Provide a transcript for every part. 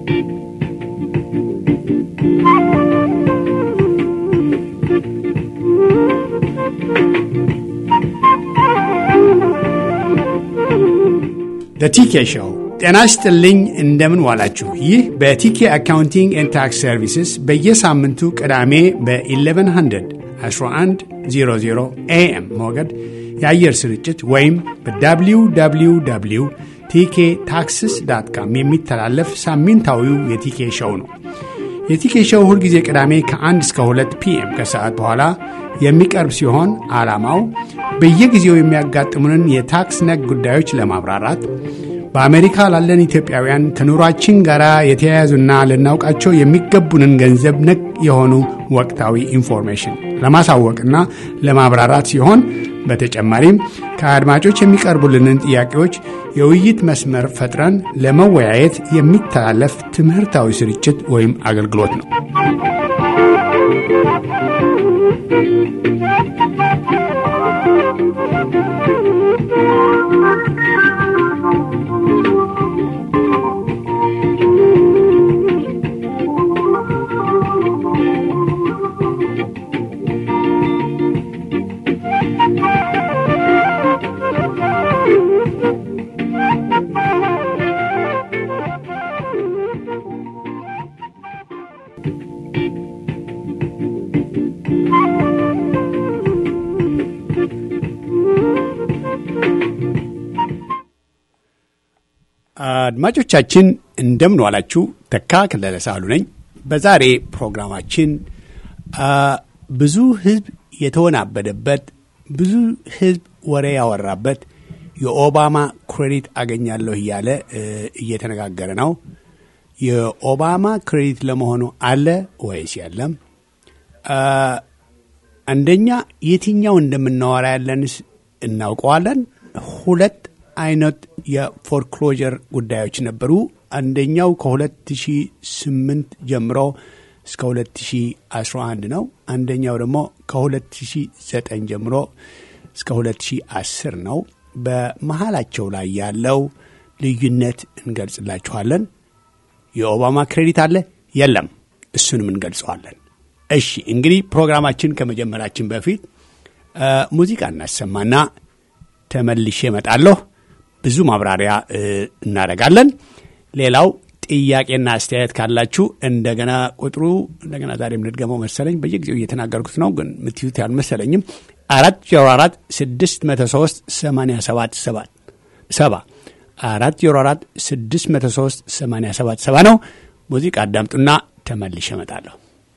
በቲኬ ሾው ጤና ይስጥልኝ። እንደምን ዋላችሁ? ይህ በቲኬ አካውንቲንግ ኤንድ ታክስ ሰርቪስስ በየሳምንቱ ቅዳሜ በ1100 1100 ኤኤም ሞገድ የአየር ስርጭት ወይም በwww ቲኬ ታክስስ ዳት ካም የሚተላለፍ ሳምንታዊው የቲኬ ሾው ነው። የቲኬ ሾው ሁልጊዜ ቅዳሜ ከ1 እስከ 2 ፒኤም ከሰዓት በኋላ የሚቀርብ ሲሆን ዓላማው በየጊዜው የሚያጋጥሙንን የታክስ ነክ ጉዳዮች ለማብራራት በአሜሪካ ላለን ኢትዮጵያውያን ከኑሯችን ጋር የተያያዙና ልናውቃቸው የሚገቡንን ገንዘብ ነክ የሆኑ ወቅታዊ ኢንፎርሜሽን ለማሳወቅና ለማብራራት ሲሆን በተጨማሪም ከአድማጮች የሚቀርቡልንን ጥያቄዎች የውይይት መስመር ፈጥረን ለመወያየት የሚተላለፍ ትምህርታዊ ስርጭት ወይም አገልግሎት ነው። አድማጮቻችን እንደምን ዋላችሁ። ተካ ከለለ ሳሉ ነኝ። በዛሬ ፕሮግራማችን ብዙ ሕዝብ የተወናበደበት ብዙ ሕዝብ ወሬ ያወራበት የኦባማ ክሬዲት አገኛለሁ እያለ እየተነጋገረ ነው። የኦባማ ክሬዲት ለመሆኑ አለ ወይስ የለም? አንደኛ የትኛው እንደምናወራ ያለንስ እናውቀዋለን? ሁለት አይነት የፎርክሎጀር ጉዳዮች ነበሩ። አንደኛው ከ2008 ጀምሮ እስከ 2011 ነው። አንደኛው ደግሞ ከ2009 ጀምሮ እስከ 2010 ነው። በመሀላቸው ላይ ያለው ልዩነት እንገልጽላችኋለን። የኦባማ ክሬዲት አለ የለም፣ እሱንም እንገልጸዋለን። እሺ እንግዲህ ፕሮግራማችን ከመጀመራችን በፊት ሙዚቃ እናሰማና ተመልሼ እመጣለሁ። ብዙ ማብራሪያ እናደርጋለን። ሌላው ጥያቄና አስተያየት ካላችሁ እንደገና ቁጥሩ እንደገና ዛሬ የምንድገመው መሰለኝ በየጊዜው እየተናገርኩት ነው፣ ግን ምትዩት ያልመሰለኝም አራት ዜሮ አራት ስድስት መቶ ሶስት ሰማንያ ሰባት ሰባት ሰባ አራት ዜሮ አራት ስድስት መቶ ሶስት ሰማንያ ሰባት ሰባ ነው። ሙዚቃ አዳምጡና ተመልሼ እመጣለሁ።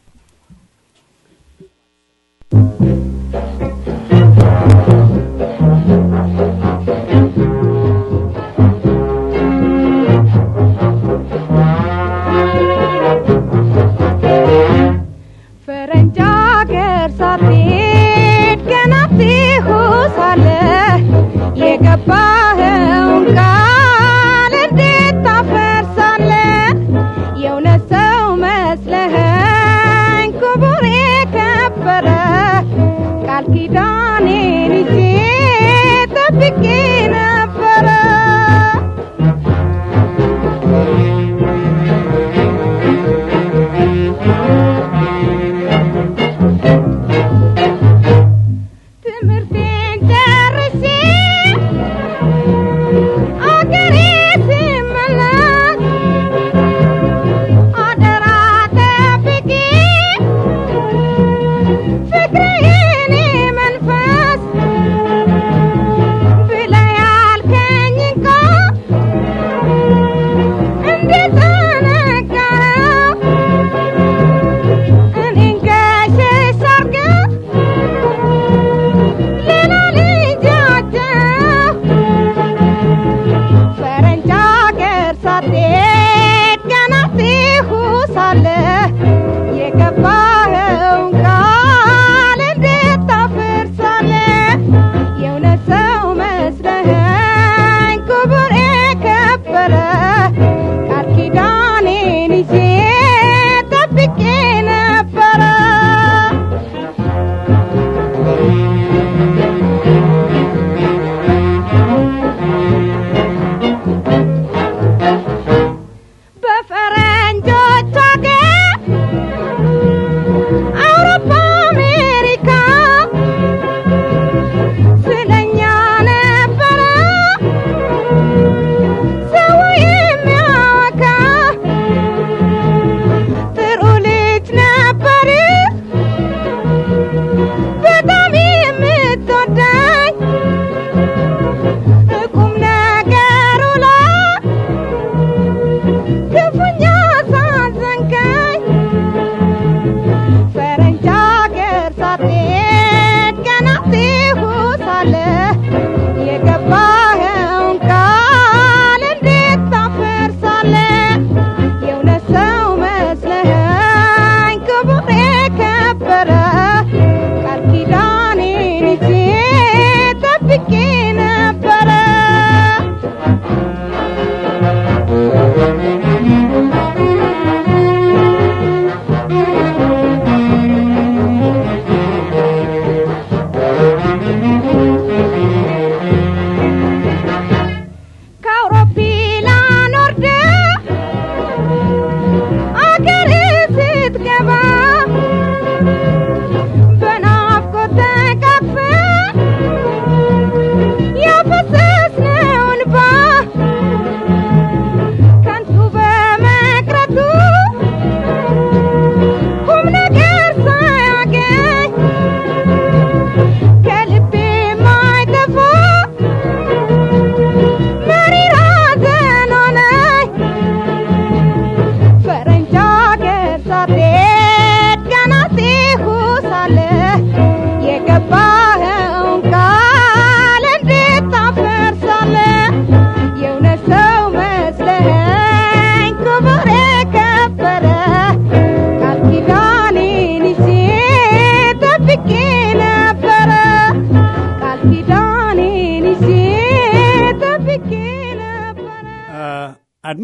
የገባኸውን ቃል እንዴት ታፈርሳለህ? የእውነት ሰው መስለኸኝ ክቡር የከበረ ቃል ኪዳኔን ይዤ ጠብቄ ነበረ። ትምህርቴን ጨርሼ አገሬ ስመለስ አደራ ጠብቂ ፍቅሬን መንፈስ ብለህ ያልከኝን ቃል እንዴት ተነገረው እኔን ገሸሽ አድርገህ ሌላ ልጃቸው ፈረንጅ አገር ሳትሄድ ገና ትሁ ሳለህ የገባኸውን ቃል እንዴት ታፈርሳለህ? የእውነት ሰው መስለኸኝ ክቡር የከበረ ቃል ኪዳኔን ይዤ ጠብቄ ነበረ። በፈረንጅ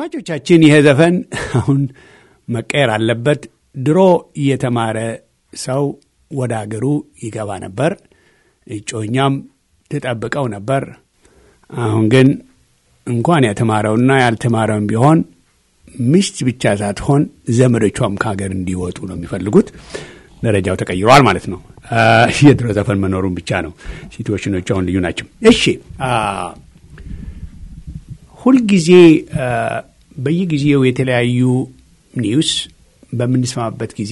አድማጮቻችን ይሄ ዘፈን አሁን መቀየር አለበት። ድሮ የተማረ ሰው ወደ አገሩ ይገባ ነበር፣ እጮኛም ትጠብቀው ነበር። አሁን ግን እንኳን የተማረውና ያልተማረውም ቢሆን ሚስት ብቻ ሳትሆን ዘመዶቿም ከሀገር እንዲወጡ ነው የሚፈልጉት። ደረጃው ተቀይሯል ማለት ነው። የድሮ ዘፈን መኖሩን ብቻ ነው። ሲትዌሽኖቹ አሁን ልዩ ናቸው። እሺ ሁልጊዜ በየጊዜው የተለያዩ ኒውስ በምንሰማበት ጊዜ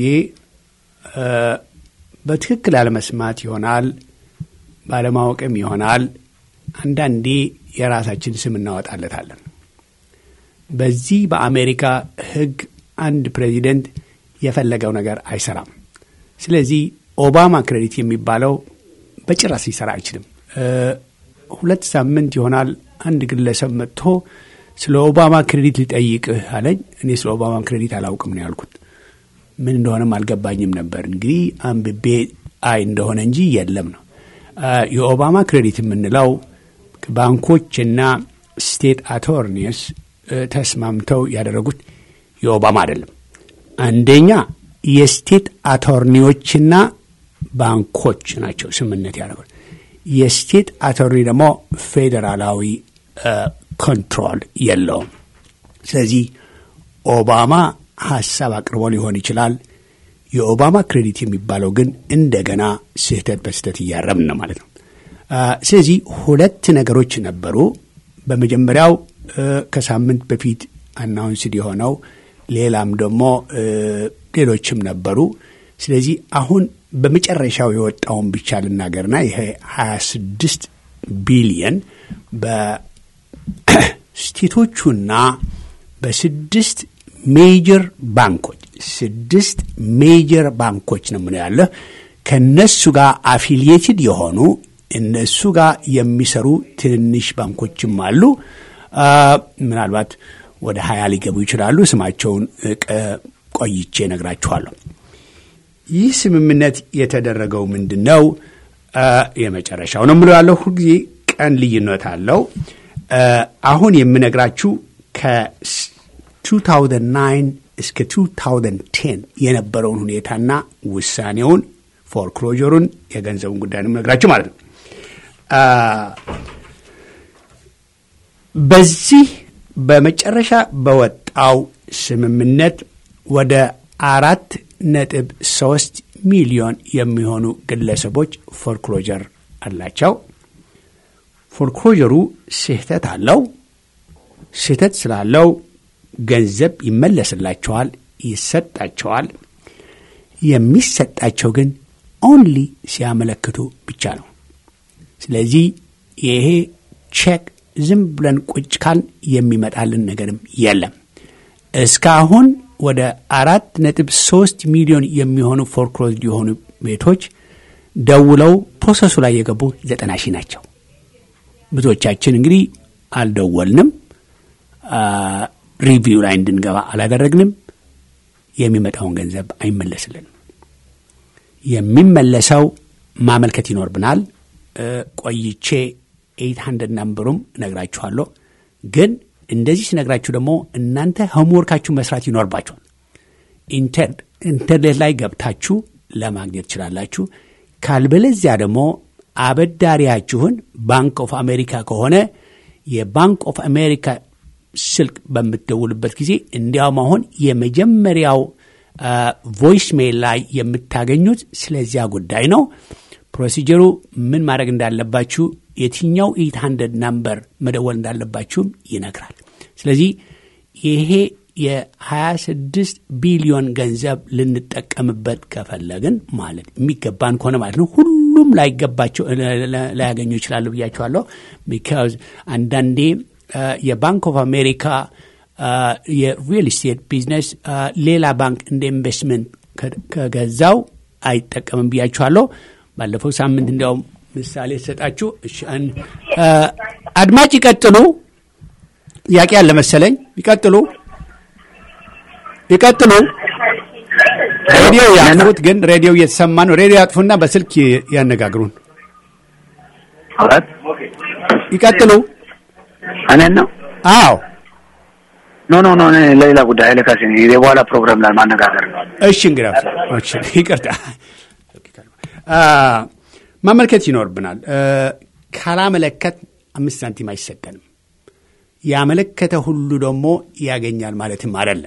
በትክክል አለመስማት ይሆናል፣ ባለማወቅም ይሆናል። አንዳንዴ የራሳችን ስም እናወጣለታለን። በዚህ በአሜሪካ ሕግ አንድ ፕሬዚደንት የፈለገው ነገር አይሰራም። ስለዚህ ኦባማ ክሬዲት የሚባለው በጭራሽ ሊሰራ አይችልም። ሁለት ሳምንት ይሆናል አንድ ግለሰብ መጥቶ ስለ ኦባማ ክሬዲት ሊጠይቅህ አለኝ። እኔ ስለ ኦባማ ክሬዲት አላውቅም ነው ያልኩት። ምን እንደሆነም አልገባኝም ነበር። እንግዲህ አንብቤ አይ እንደሆነ እንጂ የለም ነው። የኦባማ ክሬዲት የምንለው ባንኮችና ስቴት አቶርኒስ ተስማምተው ያደረጉት የኦባማ አይደለም። አንደኛ የስቴት አቶርኒዎችና ባንኮች ናቸው ስምምነት ያደረጉት። የስቴት አቶርኒ ደግሞ ፌዴራላዊ ኮንትሮል የለውም። ስለዚህ ኦባማ ሀሳብ አቅርቦ ሊሆን ይችላል። የኦባማ ክሬዲት የሚባለው ግን እንደገና ስህተት በስህተት እያረምን ነው ማለት ነው። ስለዚህ ሁለት ነገሮች ነበሩ። በመጀመሪያው ከሳምንት በፊት አናውንስድ የሆነው ሌላም ደግሞ ሌሎችም ነበሩ። ስለዚህ አሁን በመጨረሻው የወጣውን ብቻ ልናገርና ይሄ 26 ቢሊየን በስቴቶቹና በስድስት ሜጀር ባንኮች ስድስት ሜጀር ባንኮች ነው ምን ያለ ከነሱ ጋር አፊሊየትድ የሆኑ እነሱ ጋር የሚሰሩ ትንንሽ ባንኮችም አሉ። ምናልባት ወደ ሀያ ሊገቡ ይችላሉ። ስማቸውን ቆይቼ ነግራችኋለሁ። ይህ ስምምነት የተደረገው ምንድን ነው? የመጨረሻው ነው የምለው ያለው ሁልጊዜ ቀን ልዩነት አለው። አሁን የምነግራችሁ ከ2009 እስከ 2010 የነበረውን ሁኔታና ውሳኔውን ፎርክሎጀሩን የገንዘቡን ጉዳይ ነው የምነግራችሁ ማለት ነው። በዚህ በመጨረሻ በወጣው ስምምነት ወደ አራት ነጥብ ሶስት ሚሊዮን የሚሆኑ ግለሰቦች ፎርክሎጀር አላቸው። ፎርክሎጀሩ ስህተት አለው። ስህተት ስላለው ገንዘብ ይመለስላቸዋል፣ ይሰጣቸዋል። የሚሰጣቸው ግን ኦንሊ ሲያመለክቱ ብቻ ነው። ስለዚህ ይሄ ቼክ ዝም ብለን ቁጭ ካል የሚመጣልን ነገርም የለም። እስካሁን ወደ አራት ነጥብ ሶስት ሚሊዮን የሚሆኑ ፎርክሎዝድ የሆኑ ቤቶች ደውለው ፕሮሰሱ ላይ የገቡ ዘጠና ሺህ ናቸው። ብዙዎቻችን እንግዲህ አልደወልንም፣ ሪቪው ላይ እንድንገባ አላደረግንም። የሚመጣውን ገንዘብ አይመለስልንም። የሚመለሰው ማመልከት ይኖርብናል። ቆይቼ ኤይት ሀንድረድ ናምበሩም እነግራችኋለሁ። ግን እንደዚህ ስነግራችሁ ደግሞ እናንተ ሆምወርካችሁ መስራት ይኖርባችኋል። ኢንተርኔት ላይ ገብታችሁ ለማግኘት ትችላላችሁ። ካልበለዚያ ደግሞ አበዳሪያችሁን ባንክ ኦፍ አሜሪካ ከሆነ የባንክ ኦፍ አሜሪካ ስልክ በምትደውልበት ጊዜ እንዲያውም አሁን የመጀመሪያው ቮይስ ሜል ላይ የምታገኙት ስለዚያ ጉዳይ ነው። ፕሮሲጀሩ ምን ማድረግ እንዳለባችሁ የትኛው ኤት ሀንድረድ ናምበር መደወል እንዳለባችሁም ይነግራል። ስለዚህ ይሄ የ26 ቢሊዮን ገንዘብ ልንጠቀምበት ከፈለግን ማለት የሚገባን ከሆነ ማለት ነው። ሁሉም ላይገባቸው ላያገኙ ይችላሉ ብያቸዋለሁ። ቢካዝ አንዳንዴ የባንክ ኦፍ አሜሪካ የሪል ስቴት ቢዝነስ ሌላ ባንክ እንደ ኢንቨስትመንት ከገዛው አይጠቀምም ብያችኋለሁ። ባለፈው ሳምንት እንዲያውም ምሳሌ ሰጣችሁ። አድማጭ ይቀጥሉ። ጥያቄ አለ መሰለኝ። ይቀጥሉ ይቀጥሉ። ሬዲዮ ያጥፉት፣ ግን ሬዲዮ እየተሰማ ነው። ሬዲዮ ያጥፉና በስልክ ያነጋግሩን። አራት ይቀጥሉ። እኔን ነው። አዎ ኖ ኖ ኖ እኔ ለሌላ ጉዳይ ኃይለ ካሴ ነኝ። የበኋላ ፕሮግራም ላይ ማነጋገር ነው። እሺ እንግዲህ እሺ፣ ይቅርታ አ፣ ማመልከት ይኖርብናል። እ፣ ካላመለከት አምስት ሳንቲም አይሰጠንም። ያመለከተ ሁሉ ደግሞ ያገኛል ማለትም አይደለም።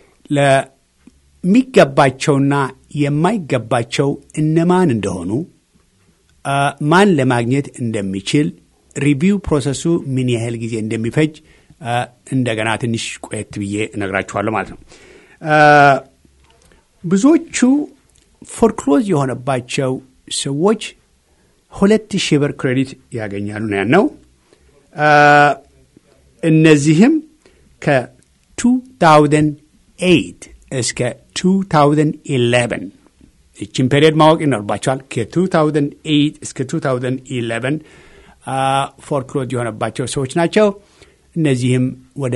ለሚገባቸውና የማይገባቸው እነማን እንደሆኑ አ፣ ማን ለማግኘት እንደሚችል ሪቪው ፕሮሰሱ ምን ያህል ጊዜ እንደሚፈጅ አ፣ እንደገና ትንሽ ቆየት ብዬ እነግራችኋለሁ ማለት ነው። አ፣ ብዙዎቹ ፎርክሎዝ የሆነባቸው ሰዎች ሁለት ሺህ ብር ክሬዲት ያገኛሉ ነው ያልነው። አ፣ እነዚህም ከ2008 እስከ 2011 ይችን ፔሪየድ ማወቅ ይኖርባቸዋል። ከ2008 እስከ 2011 ፎርክሎዝ የሆነባቸው ሰዎች ናቸው። እነዚህም ወደ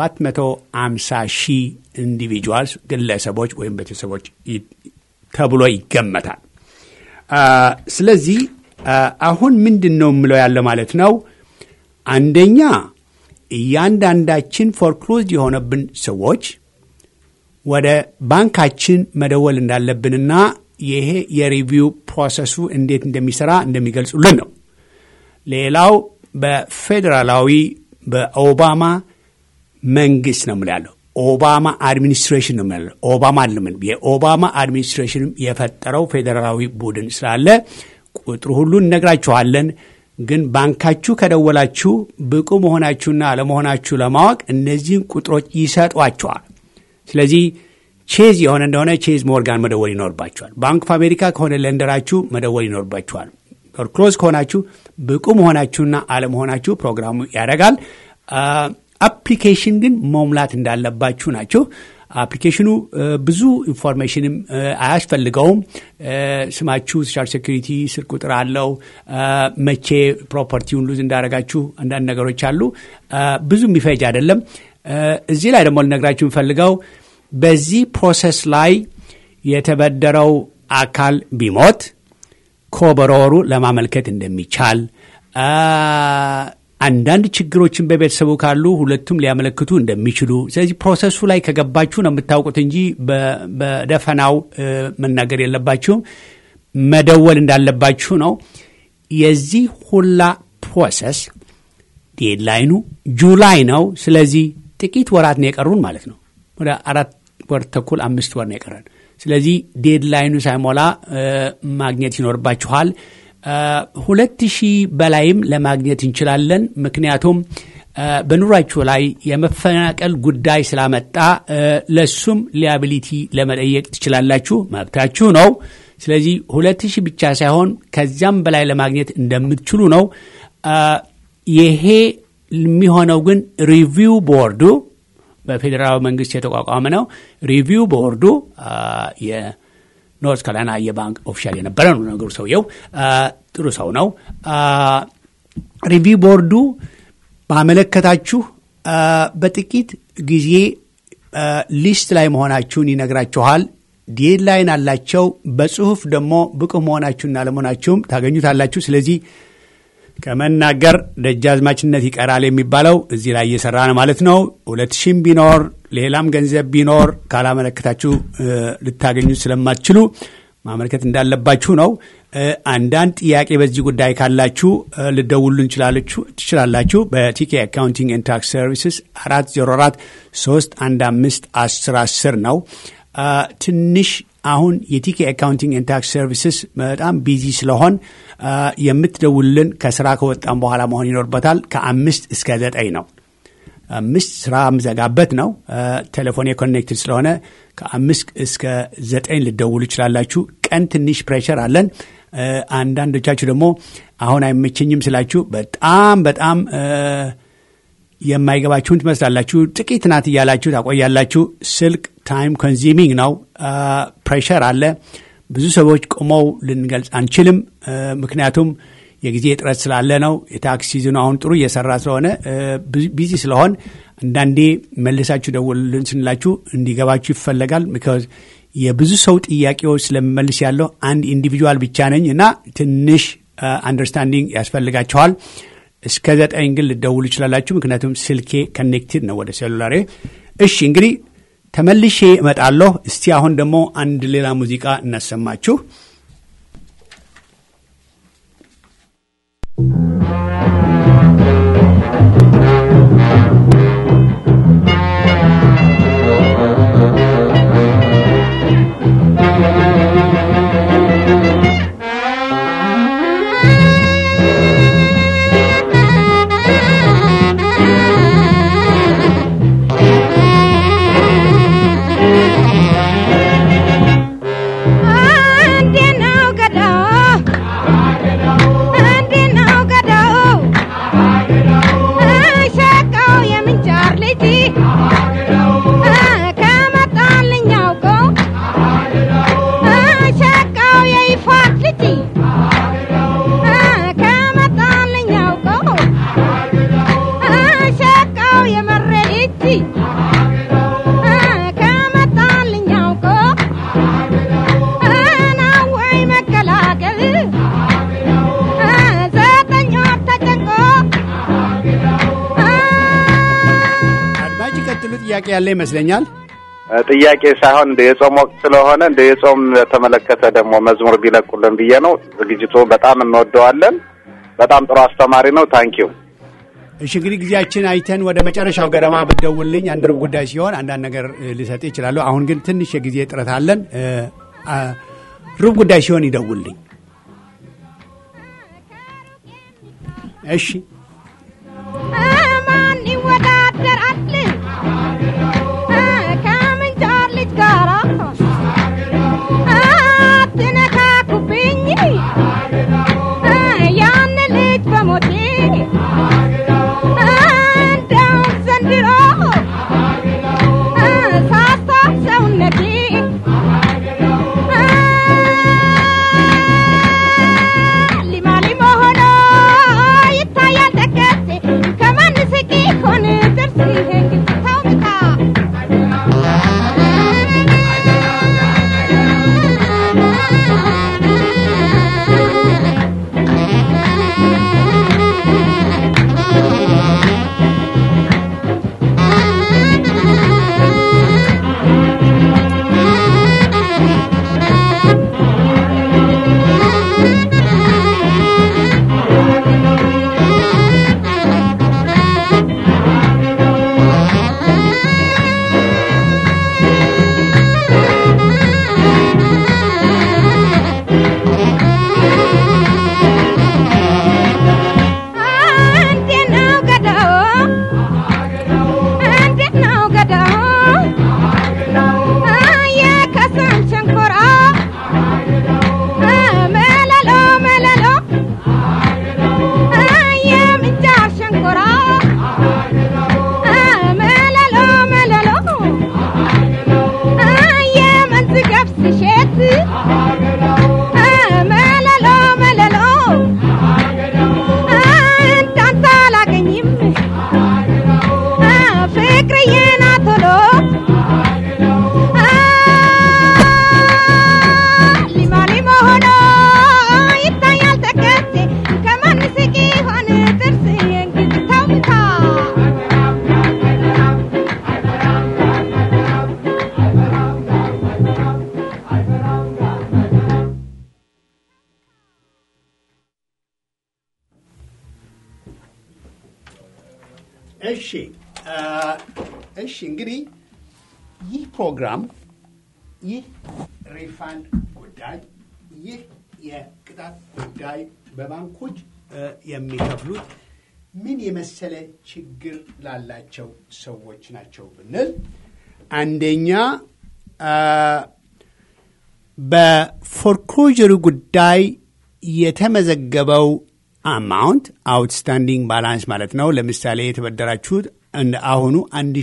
750 ሺህ ኢንዲቪጁዋልስ ግለሰቦች ወይም ቤተሰቦች ይ- ተብሎ ይገመታል። አ፣ ስለዚህ አ፣ አሁን ምንድን ነው የምለው ያለ ማለት ነው አንደኛ እያንዳንዳችን ፎርክሎዝ የሆነብን ሰዎች ወደ ባንካችን መደወል እንዳለብንና ይሄ የሪቪው ፕሮሰሱ እንዴት እንደሚሰራ እንደሚገልጹልን ነው። ሌላው በፌዴራላዊ በኦባማ መንግስት ነው የምላለው። ኦባማ አድሚኒስትሬሽን ነው የምላለው። ኦባማ አልምን የኦባማ አድሚኒስትሬሽንም የፈጠረው ፌዴራላዊ ቡድን ስላለ ቁጥሩ ሁሉ እነግራችኋለን። ግን ባንካችሁ ከደወላችሁ ብቁ መሆናችሁና አለመሆናችሁ ለማወቅ እነዚህን ቁጥሮች ይሰጧችኋል። ስለዚህ ቼዝ የሆነ እንደሆነ ቼዝ ሞርጋን መደወል ይኖርባችኋል። ባንክ ኦፍ አሜሪካ ከሆነ ለንደራችሁ መደወል ይኖርባችኋል። ክሎዝ ከሆናችሁ ብቁ መሆናችሁና አለመሆናችሁ ፕሮግራሙ ያደርጋል። አፕሊኬሽን ግን መሙላት እንዳለባችሁ ናቸው። አፕሊኬሽኑ እ፣ ብዙ ኢንፎርሜሽንም እ፣ አያስፈልገውም። እ፣ ስማችሁ፣ ሶሻል ሴኩሪቲ፣ ስልክ ቁጥር አለው። እ፣ መቼ ፕሮፐርቲውን ሉዝ እንዳደረጋችሁ አንዳንድ ነገሮች አሉ። እ፣ ብዙ የሚፈጅ አይደለም። እ፣ እዚህ ላይ ደግሞ ልነግራችሁ የምፈልገው በዚህ ፕሮሰስ ላይ የተበደረው አካል ቢሞት ኮበሮሩ ለማመልከት እንደሚቻል አ፣ አንዳንድ ችግሮችን በቤተሰቡ ካሉ ሁለቱም ሊያመለክቱ እንደሚችሉ። ስለዚህ ፕሮሰሱ ላይ ከገባችሁ ነው የምታውቁት እንጂ በ- በደፈናው እ፣ መናገር የለባችሁም። መደወል እንዳለባችሁ ነው። የዚህ ሁላ ፕሮሰስ ዴድላይኑ ጁላይ ነው። ስለዚህ ጥቂት ወራት ነው የቀሩን ማለት ነው። ወደ አራት ወር ተኩል አምስት ወር ነው የቀረን። ስለዚህ ዴድላይኑ ሳይሞላ እ፣ ማግኘት ይኖርባችኋል። እ፣ ሁለት ሺህ በላይም ለማግኘት እንችላለን። ምክንያቱም እ፣ በኑሯችሁ ላይ የመፈናቀል ጉዳይ ስላመጣ እ፣ ለሱም ሊያቢሊቲ ለመጠየቅ ትችላላችሁ፣ መብታችሁ ነው። ስለዚህ ሁለት ሺህ ብቻ ሳይሆን ከዚያም በላይ ለማግኘት እንደምትችሉ ነው። እ፣ ይሄ የሚሆነው ግን ሪቪው ቦርዱ በፌዴራል መንግስት የተቋቋመ ነው። ሪቪው ቦርዱ አ፣ የኖርት ካሮላይና የባንክ ኦፊሻል የነበረ ነው ነገሩ። ሰውየው አ፣ ጥሩ ሰው ነው። አ፣ ሪቪው ቦርዱ ባመለከታችሁ አ፣ በጥቂት ጊዜ አ፣ ሊስት ላይ መሆናችሁን ይነግራችኋል። ዴድላይን አላቸው። በጽሁፍ ደግሞ ብቁ መሆናችሁና ለመሆናችሁም ታገኙታላችሁ። ስለዚህ ከመናገር ደጃዝማችነት ይቀራል የሚባለው እዚህ ላይ እየሰራ ነው ማለት ነው። ሁለት ሺህም ቢኖር ሌላም ገንዘብ ቢኖር ካላመለከታችሁ እ፣ ልታገኙት ስለማትችሉ ማመልከት እንዳለባችሁ ነው። እ፣ አንዳንድ ጥያቄ በዚህ ጉዳይ ካላችሁ እ፣ ልደውሉ ትችላላችሁ። በቲኬ አካውንቲንግ ኤንድ ታክስ ሰርቪስስ አራት ዜሮ አራት ሶስት አንድ አምስት አስር አስር ነው። አ፣ ትንሽ አሁን የቲኬ አካውንቲንግ ኤንድ ታክስ ሰርቪስስ በጣም ቢዚ ስለሆን አ፣ የምትደውልን ከስራ ከወጣም በኋላ መሆን ይኖርበታል። ከአምስት እስከ ዘጠኝ ነው። አምስት ስራ የምዘጋበት ነው። ቴሌፎን ኮኔክትድ ስለሆነ ከአምስት እስከ ዘጠኝ ልደውሉ ይችላላችሁ። ቀን ትንሽ ፕሬሸር አለን። አ፣ አንዳንዶቻችሁ ደግሞ አሁን አይመቸኝም ስላችሁ በጣም በጣም አ፣ የማይገባችሁን ትመስላላችሁ። ጥቂት ናት እያላችሁ ታቆያላችሁ። ስልክ ታይም ኮንዚሚንግ ነው። ፕሬሸር አለ። ብዙ ሰዎች ቆመው ልንገልጽ አንችልም። አ፣ ምክንያቱም የጊዜ እጥረት ስላለ ነው። የታክስ ሲዝኑ አሁን ጥሩ እየሰራ ስለሆነ አ፣ ቢ- ቢዚ ስለሆን አንዳንዴ መልሳችሁ ደውሉልን ስንላችሁ እንዲገባችሁ ይፈለጋል። ቢካዝ የብዙ ሰው ጥያቄዎች ስለምመልስ ያለው አንድ ኢንዲቪጁዋል ብቻ ነኝ እና ትንሽ አንደርስታንዲንግ ያስፈልጋቸዋል። እስከ ዘጠኝ ግን ልደውሉ ይችላላችሁ። ምክንያቱም ስልኬ ከኔክትድ ነው ወደ ሴሉላሬ። እሺ እንግዲህ ተመልሼ እመጣለሁ። እስቲ አሁን ደግሞ አንድ ሌላ ሙዚቃ እናሰማችሁ። እንዴት ነው ገዳው? እንዴት ነው ገዳው? ሸቃው የምንጃር ልጅ ከመጣልኝ አውቀው ሸቃው የይፋት ልጅ ከመጣልኝ አውቀው ሸቃው የመሬ ልጅ ከመጣልኝ አውቀው ናወይ መቀላቀል ዘጠኝ ወር ተጨንቆ አድማጭ ቀጥሉ። ጥያቄ ያለ ይመስለኛል። ጥያቄ ሳይሆን እንደ የጾም ወቅት ስለሆነ እንደ የጾም ተመለከተ ደግሞ መዝሙር ቢለቁልን ብዬ ነው። ዝግጅቱ በጣም እንወደዋለን። በጣም ጥሩ አስተማሪ ነው። ታንኪዩ። እሺ እንግዲህ ጊዜያችን አይተን ወደ መጨረሻው ገደማ ብትደውልልኝ አንድ ሩብ ጉዳይ ሲሆን አንዳንድ ነገር እ, ልሰጥ ይችላሉ። አሁን ግን ትንሽ የጊዜ እጥረት አለን። እ, አ, ሩብ ጉዳይ ሲሆን ይደውልልኝ። እሺ ማን ይወዳደራል ከምንጃር ልጅ ጋራ አትነካኩብኝ ያን ልጅ በሞቴ እንደውም ዘንድሮ ሳስታፍ ሰውነቴ ሊማ ሊማ ሆኖ ይታያል ደቀሴ ከማን ስቂ ሆን ጥርስ ታውታ እንዴት ነው ገዳው? እንዴት ነው ገዳው? የከሰም ሸንኮራ መለሎ መለሎ የምንጃር ሸንኮራ መለሎ መለሎ የመንዝ ገብስ እሸት መለሎ መለሎ እንዳንተ አላገኝም ፍቅርዬና ቶሎ ሊማ ሊማ ሆኖ ይታያል ተከቴ ከማን ስቂ ሆን ጥርስ የእንግዲህ ታውታ እሺ አ፣ እሺ እንግዲህ ይህ ፕሮግራም ይህ ሪፋንድ ጉዳይ ይህ የቅጣት ጉዳይ በባንኮች እ፣ የሚከፍሉት ምን የመሰለ ችግር ላላቸው ሰዎች ናቸው ብንል አንደኛ አ፣ በፎርክሎጀሩ ጉዳይ የተመዘገበው አማውንት አውትስታንዲንግ ባላንስ ማለት ነው። ለምሳሌ የተበደራችሁት እንደ አሁኑ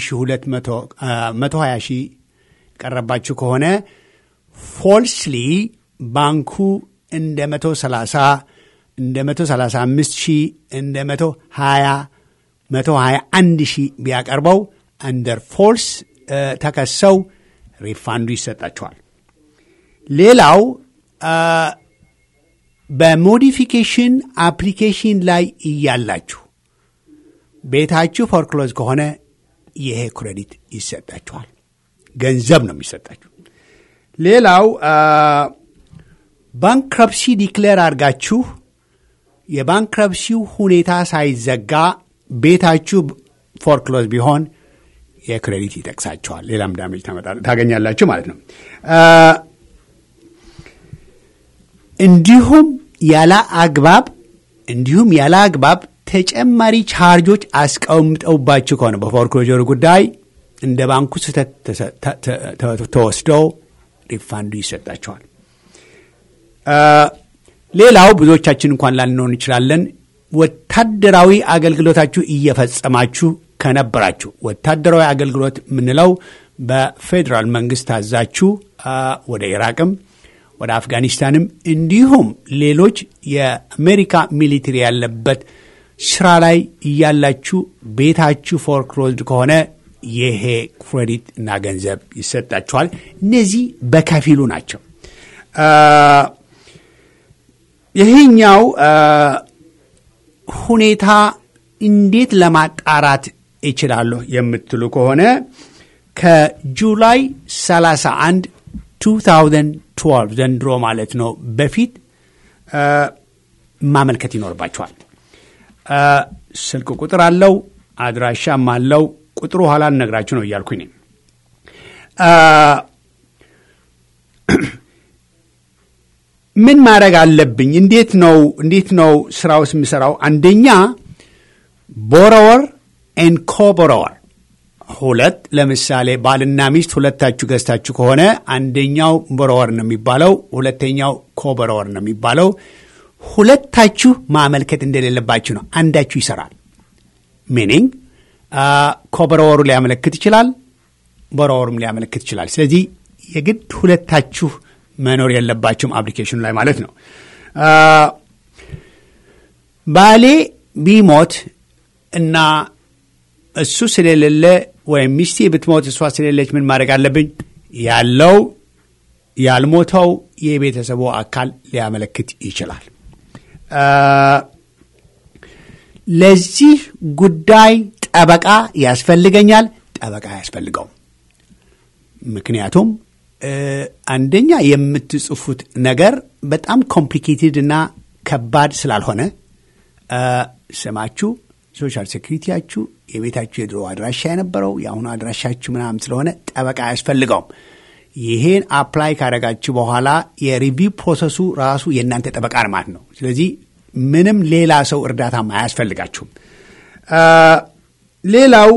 1220 ሺህ ቀረባችሁ ከሆነ ፎልስሊ ባንኩ እንደ 130 እንደ 135 ሺህ እንደ 120 121 ሺህ ቢያቀርበው አንደር ፎልስ ተከሰው ሪፋንዱ ይሰጣቸዋል። ሌላው አ፣ በሞዲፊኬሽን አፕሊኬሽን ላይ እያላችሁ ቤታችሁ ፎርክሎዝ ከሆነ ይሄ ክሬዲት ይሰጣችኋል። ገንዘብ ነው የሚሰጣችሁ። ሌላው ባንክረፕሲ ዲክሌር አድርጋችሁ የባንክረፕሲው ሁኔታ ሳይዘጋ ቤታችሁ ፎርክሎዝ ቢሆን የክሬዲት ይጠቅሳቸዋል። ሌላም ዳሜጅ ታገኛላችሁ ማለት ነው። እንዲሁም ያለ አግባብ እንዲሁም ያለ አግባብ ተጨማሪ ቻርጆች አስቀምጠውባችሁ ከሆነ በፎርክሎጀሩ ጉዳይ እንደ ባንኩ ስህተት ተወስደው ሪፋንዱ ይሰጣቸዋል። ሌላው ብዙዎቻችን እንኳን ላንሆን እንችላለን። ወታደራዊ አገልግሎታችሁ እየፈጸማችሁ ከነበራችሁ ወታደራዊ አገልግሎት የምንለው በፌዴራል መንግስት ታዛችሁ ወደ ኢራቅም ወደ አፍጋኒስታንም እንዲሁም ሌሎች የአሜሪካ ሚሊትሪ ያለበት ስራ ላይ እያላችሁ ቤታችሁ ፎርክሎዝድ ከሆነ ይሄ ክሬዲት እና ገንዘብ ይሰጣችኋል። እነዚህ በከፊሉ ናቸው። ይሄኛው ሁኔታ እንዴት ለማጣራት እችላለሁ የምትሉ ከሆነ ከጁላይ 31 2012 ዘንድሮ ማለት ነው በፊት ማመልከት ይኖርባቸዋል። ስልክ ቁጥር አለው፣ አድራሻም አለው። ቁጥሩ ኋላ ልነግራችሁ ነው እያልኩኝ ነኝ። ምን ማድረግ አለብኝ? እንዴት ነው እንዴት ነው ስራውስ የምሰራው? አንደኛ ቦሮወር ኤን ኮቦሮወር ሁለት ለምሳሌ ባልና ሚስት ሁለታችሁ ገዝታችሁ ከሆነ አንደኛው ቦሮወር ነው የሚባለው፣ ሁለተኛው ኮቦሮወር ነው የሚባለው። ሁለታችሁ ማመልከት እንደሌለባችሁ ነው። አንዳችሁ ይሰራል። ሚኒንግ ኮቦሮወሩ ሊያመለክት ይችላል፣ ቦሮወሩም ሊያመለክት ይችላል። ስለዚህ የግድ ሁለታችሁ መኖር የለባችሁም አፕሊኬሽኑ ላይ ማለት ነው። ባሌ ቢሞት እና እሱ ስለሌለ ወይም ሚስቴ ብትሞት እሷ ስለሌለች ምን ማድረግ አለብኝ? ያለው ያልሞተው የቤተሰቡ አካል ሊያመለክት ይችላል። ለዚህ ጉዳይ ጠበቃ ያስፈልገኛል? ጠበቃ አያስፈልገውም። ምክንያቱም አንደኛ የምትጽፉት ነገር በጣም ኮምፕሊኬትድ እና ከባድ ስላልሆነ ስማችሁ፣ ሶሻል ሴኩሪቲያችሁ፣ የቤታችሁ የድሮ አድራሻ የነበረው የአሁኑ አድራሻችሁ ምናምን ስለሆነ ጠበቃ አያስፈልገውም። ይሄን አፕላይ ካደረጋችሁ በኋላ የሪቪው ፕሮሰሱ ራሱ የእናንተ ጠበቃ ማለት ነው። ስለዚህ ምንም ሌላ ሰው እርዳታም አያስፈልጋችሁም። ሌላው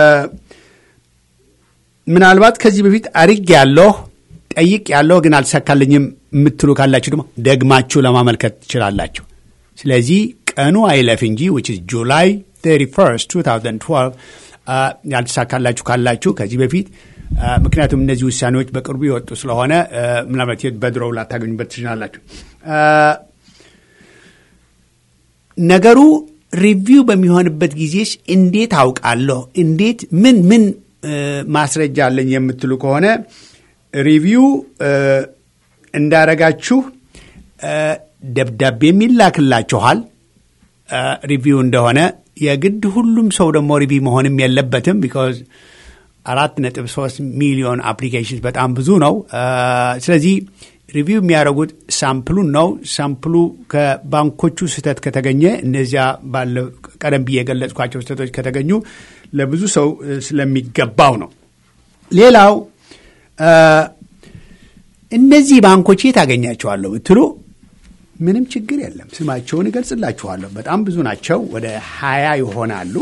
ምናልባት ከዚህ በፊት አርግ ያለሁ ጠይቅ ያለሁ ግን አልተሳካልኝም የምትሉ ካላችሁ ደግሞ ደግማችሁ ለማመልከት ትችላላችሁ። ስለዚህ ቀኑ አይለፍ እንጂ ዊች ኢዝ ጁላይ 31 2012 ያልተሳካላችሁ ካላችሁ ከዚህ በፊት ምክንያቱም እነዚህ ውሳኔዎች በቅርቡ የወጡ ስለሆነ ምናልባት በድሮው ላታገኙበት ትችላላችሁ። ነገሩ ሪቪው በሚሆንበት ጊዜስ እንዴት አውቃለሁ? እንዴት ምን ምን ማስረጃ አለኝ የምትሉ ከሆነ ሪቪው እንዳረጋችሁ ደብዳቤ የሚላክላችኋል። ሪቪው እንደሆነ የግድ ሁሉም ሰው ደግሞ ሪቪው መሆንም የለበትም። ቢካዝ አራት ነጥብ ሶስት ሚሊዮን አፕሊኬሽን በጣም ብዙ ነው። ስለዚህ ሪቪው የሚያደርጉት ሳምፕሉን ነው። ሳምፕሉ ከባንኮቹ ስህተት ከተገኘ እነዚያ ባለ ቀደም ብዬ የገለጽኳቸው ስህተቶች ከተገኙ ለብዙ ሰው ስለሚገባው ነው። ሌላው እነዚህ ባንኮች የት አገኛቸዋለሁ ብትሉ ምንም ችግር የለም። ስማቸውን እገልጽላችኋለሁ። በጣም ብዙ ናቸው። ወደ ሀያ ይሆናሉ።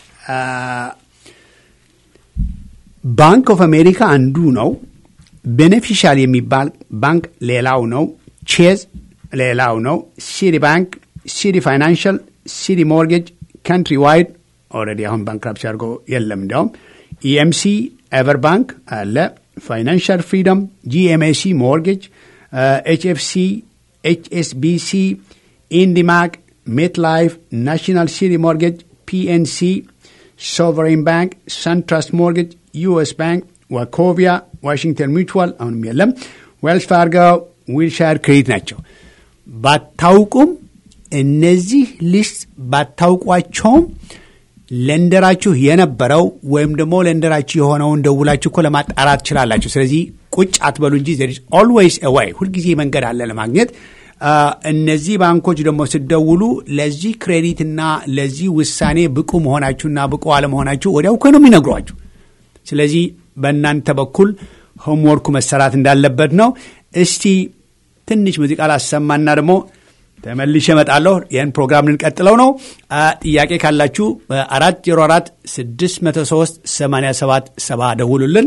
ባንክ ኦፍ አሜሪካ አንዱ ነው። ቤኔፊሻል የሚባል ባንክ ሌላው ነው። ቼዝ ሌላው ነው። ሲዲ ባንክ፣ ሲዲ ፋይናንሻል፣ ሲዲ ሞርጌጅ፣ ካንትሪ ዋይድ ኦልሬዲ አሁን ባንክራፕሲ አድርጎ የለም። እንዲያውም ኢኤምሲ፣ ኤቨር ባንክ አለ፣ ፋይናንሻል ፍሪደም፣ ጂኤምኤሲ ሞርጌጅ፣ ኤችኤፍሲ፣ ኤችኤስቢሲ፣ ኢንዲማክ፣ ሜት ላይፍ፣ ናሽናል ሲዲ ሞርጌጅ፣ ፒኤንሲ፣ ሶቨሬን ባንክ፣ ሰንትራስት ሞርጌጅ፣ ዩኤስ ባንክ፣ ዋኮቪያ፣ ዋሽንግተን ሚቹዋል አሁንም የለም፣ ዌልስ ፋርጎ፣ ዊልሻር ክሬዲት ናቸው። ባታውቁም እነዚህ ሊስት ባታውቋቸውም ለንደራችሁ የነበረው ወይም ደግሞ ለንደራችሁ የሆነውን ደውላችሁ እኮ ለማጣራት ትችላላችሁ። ስለዚህ ቁጭ አትበሉ እንጂ ዘር ኢዝ ኦልዌይስ ኤ ዌይ፣ ሁልጊዜ መንገድ አለ ለማግኘት። አ፣ እነዚህ ባንኮች ደግሞ ስደውሉ ለዚህ ክሬዲትና ለዚህ ውሳኔ ብቁ መሆናችሁና ብቁ አለመሆናችሁ ወዲያው እኮ ነው የሚነግሯችሁ። ስለዚህ በእናንተ በኩል ሆምወርኩ መሰራት እንዳለበት ነው። እስቲ ትንሽ ሙዚቃ ላሰማና ደግሞ ተመልሼ እመጣለሁ። ይህን ፕሮግራም ልንቀጥለው ነው። አ፣ ጥያቄ ካላችሁ በአራት ዜሮ አራት ስድስት መቶ ሶስት ሰማንያ ሰባት ሰባ ደውሉልን።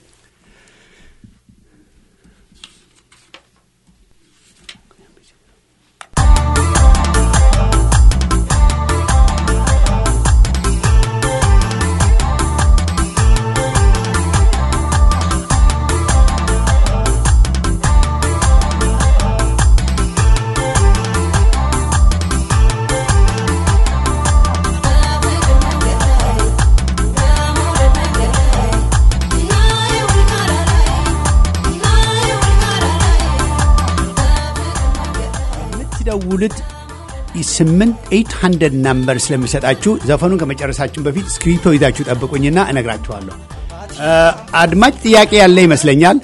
የምትደውሉት ስምንት ኤይት ሀንድረድ ናምበር ስለሚሰጣችሁ ዘፈኑን ከመጨረሳችን በፊት ስክሪፕቶ ይዛችሁ ጠብቁኝና እነግራችኋለሁ። አ፣ አድማጭ ጥያቄ ያለ ይመስለኛል።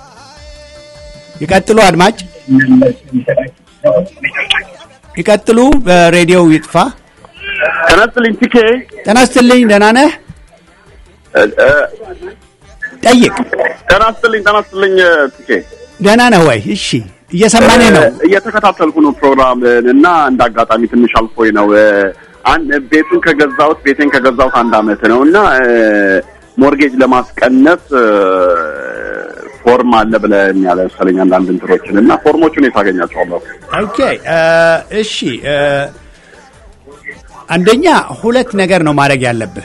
ይቀጥሉ አድማጭ ይቀጥሉ። በሬዲዮው ይጥፋ። ተነስልኝ ቲኬ ጤና ይስጥልኝ። ደህና ነህ? ጠይቅ። ተናስትልኝ ተናስትልኝ ቲኬ ደህና ነህ ወይ? እሺ፣ እየሰማኔ ነው። እየተከታተልኩ ነው ፕሮግራም እና እንደ አጋጣሚ ትንሽ አልፎኝ ነው አንድ ቤቱን ከገዛሁት ቤቴን ከገዛሁት አንድ አመት ነው እና ሞርጌጅ ለማስቀነስ ፎርም አለ ብለህ ያለ መሰለኝ አንዳንድ እንትኖችን እና ፎርሞቹን የት አገኛቸዋለሁ? ኦኬ እሺ። አንደኛ ሁለት ነገር ነው ማድረግ ያለብህ።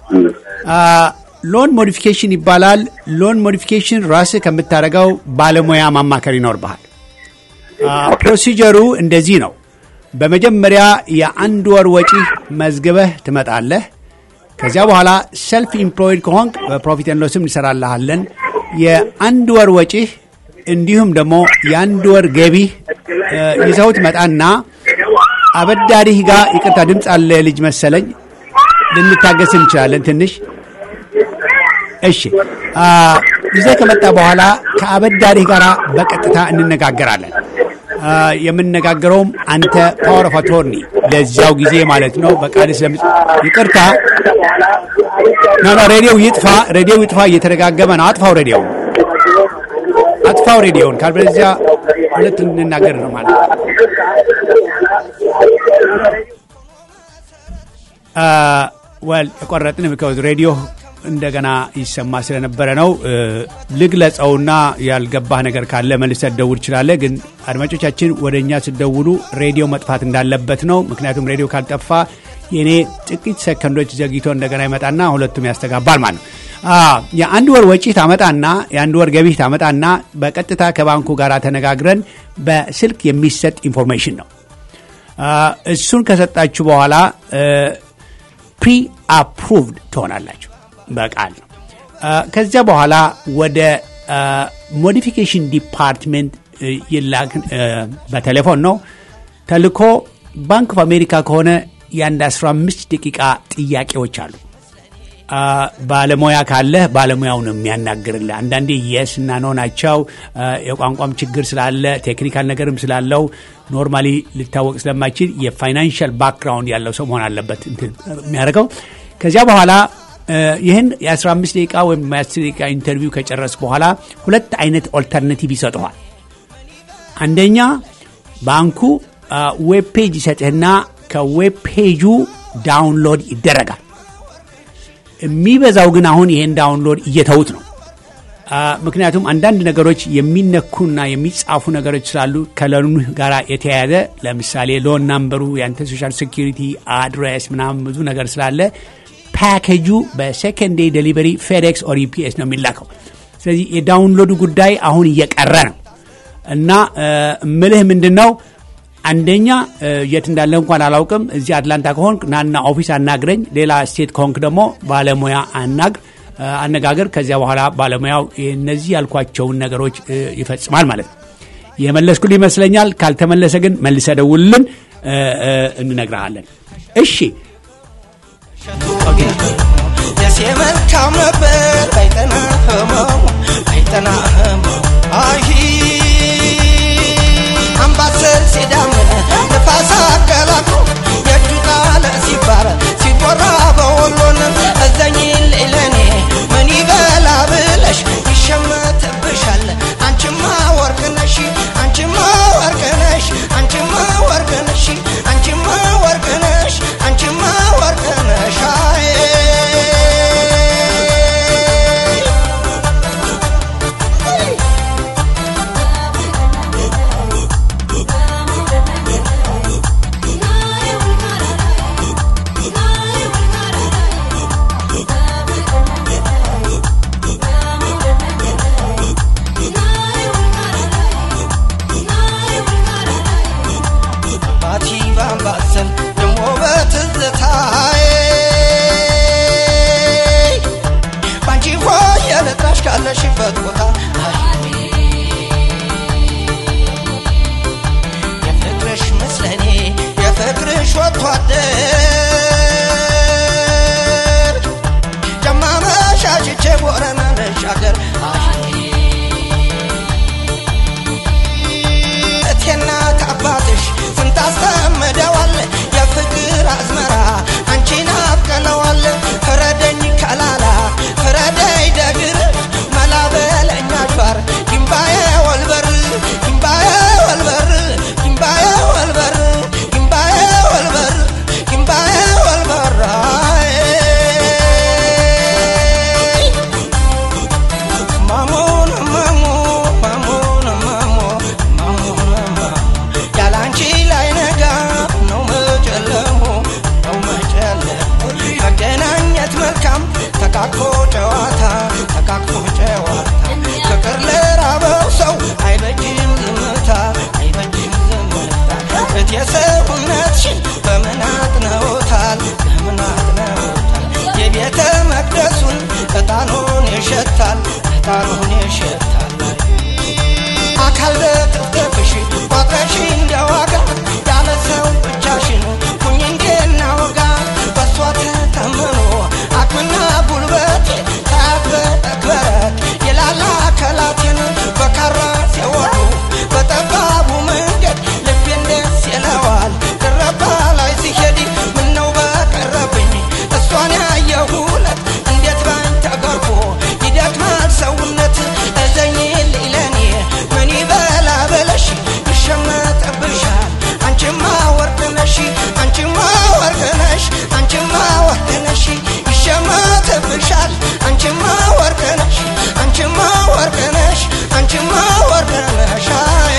ሎን ሞዲፊኬሽን ይባላል። ሎን ሞዲፊኬሽን ራስህ ከምታደርገው ባለሙያ ማማከር ይኖርብሃል። ፕሮሲጀሩ እንደዚህ ነው። በመጀመሪያ የአንድ ወር ወጪ መዝግበህ ትመጣለህ። ከዚያ በኋላ ሰልፍ ኢምፕሎይድ ከሆንክ በፕሮፊት ኤንድ ሎስም እንሰራልሃለን። የአንድ ወር ወጪህ እንዲሁም ደግሞ የአንድ ወር ገቢህ ይዘው ትመጣና አበዳሪህ ጋር ይቅርታ፣ ድምፅ አለ ልጅ መሰለኝ፣ ልንታገስ እንችላለን ትንሽ። እሺ፣ ይዘህ ከመጣ በኋላ ከአበዳሪህ ጋር በቀጥታ እንነጋገራለን። የምንነጋገረውም አንተ ፓወር ኦፍ አቶርኒ ለዚያው ጊዜ ማለት ነው። በቃል ስለሚ ይቅርታ፣ ኖ ኖ፣ ሬዲዮው ይጥፋ፣ ሬዲዮው ይጥፋ። እየተደጋገመ ነው። አጥፋው፣ ሬዲዮውን አጥፋው፣ ሬዲዮውን ካልበለዚያ ሁለት እንናገር ነው ማለት ነው። ወል የቆረጥን ቢካዝ ሬዲዮ እንደገና ይሰማ ስለነበረ ነው። ልግለጸውና ያልገባህ ነገር ካለ መልሰህ ትደውል ትችላለህ። ግን አድማጮቻችን ወደ እኛ ስደውሉ ሬዲዮ መጥፋት እንዳለበት ነው። ምክንያቱም ሬዲዮ ካልጠፋ የእኔ ጥቂት ሰከንዶች ዘግይቶ እንደገና ይመጣና ሁለቱም ያስተጋባል ማለት ነው። የአንድ ወር ወጪ ታመጣና የአንድ ወር ገቢህ ታመጣና በቀጥታ ከባንኩ ጋር ተነጋግረን በስልክ የሚሰጥ ኢንፎርሜሽን ነው። እሱን ከሰጣችሁ በኋላ ፕሪ አፕሩቭድ ትሆናላችሁ በቃል ነው። ከዚያ በኋላ ወደ ሞዲፊኬሽን ዲፓርትሜንት ይላክ በቴሌፎን ነው ተልኮ። ባንክ ኦፍ አሜሪካ ከሆነ የአንድ 15 ደቂቃ ጥያቄዎች አሉ። ባለሙያ ካለህ ባለሙያው ነው የሚያናግርልህ። አንዳንዴ የስ እና ኖ ናቸው። የቋንቋም ችግር ስላለ ቴክኒካል ነገርም ስላለው ኖርማሊ ሊታወቅ ስለማይችል የፋይናንሻል ባክግራውንድ ያለው ሰው መሆን አለበት የሚያደርገው። ከዚያ በኋላ ይህን የ15 ደቂቃ ወይም የ10 ደቂቃ ኢንተርቪው ከጨረስ በኋላ ሁለት አይነት ኦልተርናቲቭ ይሰጠዋል። አንደኛ ባንኩ ዌብ ፔጅ ይሰጥህና ከዌብ ፔጁ ዳውንሎድ ይደረጋል። የሚበዛው ግን አሁን ይሄን ዳውንሎድ እየተዉት ነው። ምክንያቱም አንዳንድ ነገሮች የሚነኩና የሚጻፉ ነገሮች ስላሉ ከሎኑ ጋር የተያያዘ ለምሳሌ ሎን ናምበሩ፣ የአንተ ሶሻል ሴኪሪቲ አድሬስ ምናምን ብዙ ነገር ስላለ ፓኬጁ በሴኮንድ ዴይ ዴሊቨሪ ፌዴክስ ኦር ዩፒኤስ ነው የሚላከው። ስለዚህ የዳውንሎዱ ጉዳይ አሁን እየቀረ ነው እና ምልህ ምንድን ነው አንደኛ የት እንዳለ እንኳን አላውቅም። እዚህ አትላንታ ከሆንክ ናና ኦፊስ አናግረኝ። ሌላ ስቴት ከሆንክ ደግሞ ባለሙያ አናግር አነጋገር። ከዚያ በኋላ ባለሙያው እነዚህ ያልኳቸውን ነገሮች ይፈጽማል ማለት ነው። የመለስኩል ይመስለኛል። ካልተመለሰ ግን መልሰ ደውልልን፣ እንነግረሃለን። እሺ ደሴ መልካም ነበር ባይጠና ህመሙ ባይጠና ህመሙ አይ አምባሰል ሲዳምን ንፋስ አቀላቅሎ የእጁ ጣለ ሲባረ ሲቦራ በወሎን እዘኝ ሌለኔ ምን ይበላ ብለሽ ይሸመትብሻል አንቺማ ወርቅነሽ አንቺማ ወርቅነሽ አንቺማ ወርቅነሽ አንቺማ ወርቅነሽ አንቺማ ወርቅነሽ አይ ባቲ ባምባሰል ደሞ በትዝታዬ ባንቺ ሆይ የልጣሽ ካለሽበት ቦታ የፍቅርሽ ምስለኔ የፍቅርሽ ወጥቶ አደር ጀማ መሻሽቼ ቦረና ልሻገር እቴና ከአባትሽ ስንት አስተምደዋል የፍቅር አዝመራ አንቺን አብቅለዋል ፍረደኝ ከላላ ፍረደኝ ደግር መላ በለኝ አድባር ግንባዬ ወልበር ግንባዬ ወልበር ግንባዬ ወልበር ግንባዬ ወልበር ግንባዬ ወልበር አይ ማሞን ማሞ ማሞን ማሞ ማሞን ማሞ ያላንቺ ላይ ነጋ ነው መጨለሙ ነው መጨለሙ መገናኘት መልካም ተቃቅፎ ጨዋታ ተቃቅፎ ጨዋታ ፍቅር ለራበው ሰው አይበጅም ዝምታ አይበጅም ዝምታ እት የሰውነትሽን በምን አጥነውታል በምን አጥነውታል የቤተ መቅደሱን ዕጣኑን ይሸታል ዕጣኑን ይሸታል አካል በጥፍጥፍሽ ቋጥረሽ እንደዋጋ ያለ ሰው ብቻሽን ሁኝ እንድናወጋ በሷ ተተምኖ አቅምና ጉልበቴ ታበረክበረክ የላላ ከላቴን በካራ ሲወዱ በጠባቡ መንገድ ልቤን ደስ ይለዋል ድረባ ላይ ሲሄድ ምነው በቀረብኝ እሷን ያየሁለት እንዴት ባኝ ተገርፎ ይደክማል ሰውነት እዘኝ ለኔ ምን ይበላ በለሽ ይሸመጥብሻል አንቺማ ወርቅ ነሽ አንቺማ ወርቅ ነሽ አንቺማ ወርቅ ነሽ ይሸመጥብሻል አንቺማ ወርቅ ነሽ አንቺማ ወርቅ ነሽ አንቺማ ወርቅ ነሽ አይ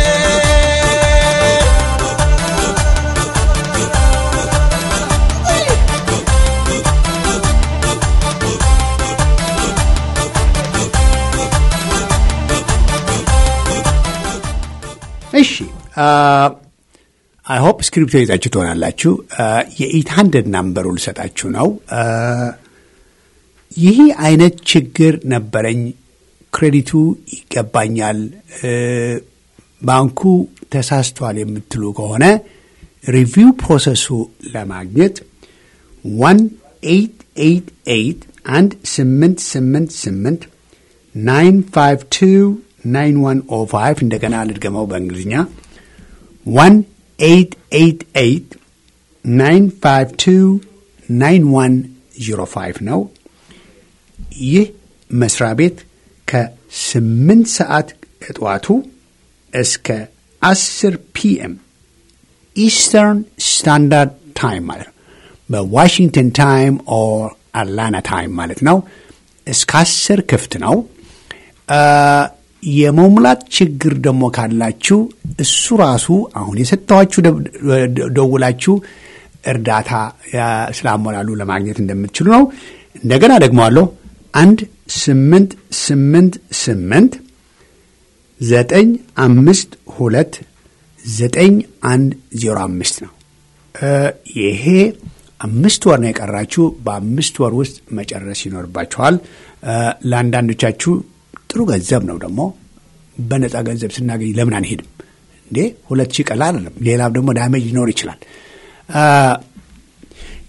እሺ አይ ሆፕ ስክሪፕቶ ይዛችሁ ትሆናላችሁ። የኢት ሀንድድ ናምበሩ ልሰጣችሁ ነው። አ፣ ይህ አይነት ችግር ነበረኝ፣ ክሬዲቱ ይገባኛል፣ እ፣ ባንኩ ተሳስቷል የምትሉ ከሆነ ሪቪው ፕሮሰሱ ለማግኘት ዋን ኤይት ኤይት ኤይት አንድ ስምንት ስምንት ስምንት ናይን ፋይቭ ቱ ናይን ዋን ኦ ፋይቭ እንደገና ልድገመው በእንግሊዝኛ ዋን ኤይት ኤይት ኤይት ናይን ፋይቭ ቱ ናይን ዋን ዜሮ ፋይቭ ነው። ይህ መስሪያ ቤት ከስምንት ሰዓት ከጠዋቱ እስከ አስር ፒኤም ኢስተርን ስታንዳርድ ታይም ማለት ነው። በዋሽንግተን ታይም ኦር አትላንታ ታይም ማለት ነው። እስከ አስር ክፍት ነው። አ፣ የመሙላት ችግር ደግሞ ካላችሁ እሱ ራሱ አሁን የሰጠኋችሁ ደ- ደውላችሁ እርዳታ ያ፣ ስላሞላሉ ለማግኘት እንደምትችሉ ነው። እንደገና ደግመዋለሁ። አንድ ስምንት ስምንት ስምንት ዘጠኝ አምስት ሁለት ዘጠኝ አንድ ዜሮ አምስት ነው። እ፣ ይሄ አምስት ወር ነው የቀራችሁ። በአምስት ወር ውስጥ መጨረስ ይኖርባችኋል። እ፣ ለአንዳንዶቻችሁ ጥሩ ገንዘብ ነው ደግሞ በነፃ ገንዘብ ስናገኝ ለምን አንሄድም እንዴ? ሁለት ሺህ ቀላል አይደለም። ሌላም ደግሞ ዳሜጅ ሊኖር ይችላል። አ፣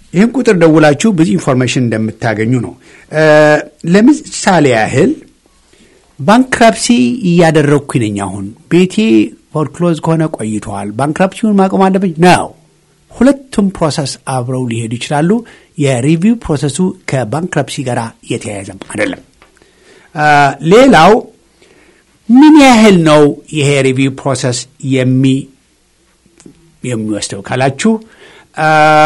ይህን ቁጥር ደውላችሁ ብዙ ኢንፎርሜሽን እንደምታገኙ ነው። እ፣ ለምሳሌ ያህል ባንክራፕሲ እያደረግኩኝ ነኝ። አሁን ቤቴ ፎርክሎዝ ከሆነ ቆይተዋል። ባንክራፕሲውን ማቆም አለብኝ ነው። ሁለቱም ፕሮሰስ አብረው ሊሄዱ ይችላሉ። የሪቪው ፕሮሰሱ ከባንክራፕሲ ጋር የተያያዘም አይደለም። አ፣ ሌላው ምን ያህል ነው ይሄ ሪቪው ፕሮሰስ የሚ የሚወስደው ካላችሁ አ፣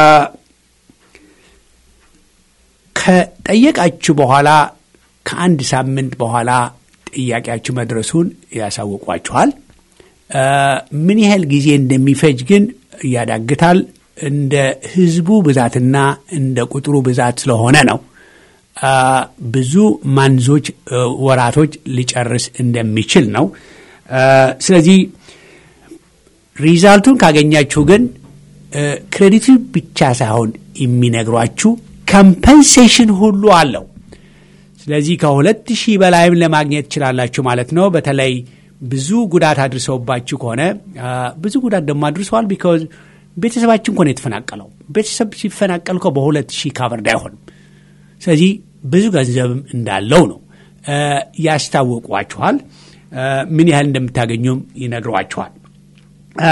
ከጠየቃችሁ በኋላ ከአንድ ሳምንት በኋላ ጥያቄያችሁ መድረሱን ያሳውቋችኋል። አ፣ ምን ያህል ጊዜ እንደሚፈጅ ግን ያዳግታል። እንደ ህዝቡ ብዛትና እንደ ቁጥሩ ብዛት ስለሆነ ነው። አ፣ ብዙ ማንዞች እ፣ ወራቶች ሊጨርስ እንደሚችል ነው። አ፣ ስለዚህ ሪዛልቱን ካገኛችሁ ግን እ፣ ክሬዲቱ ብቻ ሳይሆን የሚነግሯችሁ ኮምፐንሴሽን ሁሉ አለው። ስለዚህ ከሁለት ሺህ በላይም ለማግኘት ትችላላችሁ ማለት ነው። በተለይ ብዙ ጉዳት አድርሰውባችሁ ከሆነ አ፣ ብዙ ጉዳት ደግሞ አድርሰዋል። ቢካዝ ቤተሰባችን እኮ ነው የተፈናቀለው። ቤተሰብ ሲፈናቀል እኮ በሁለት ሺህ ካቨርድ አይሆንም። ስለዚህ ብዙ ገንዘብም እንዳለው ነው አ፣ ያስታውቋችኋል። አ፣ ምን ያህል እንደምታገኙም ይነግሯችኋል። አ፣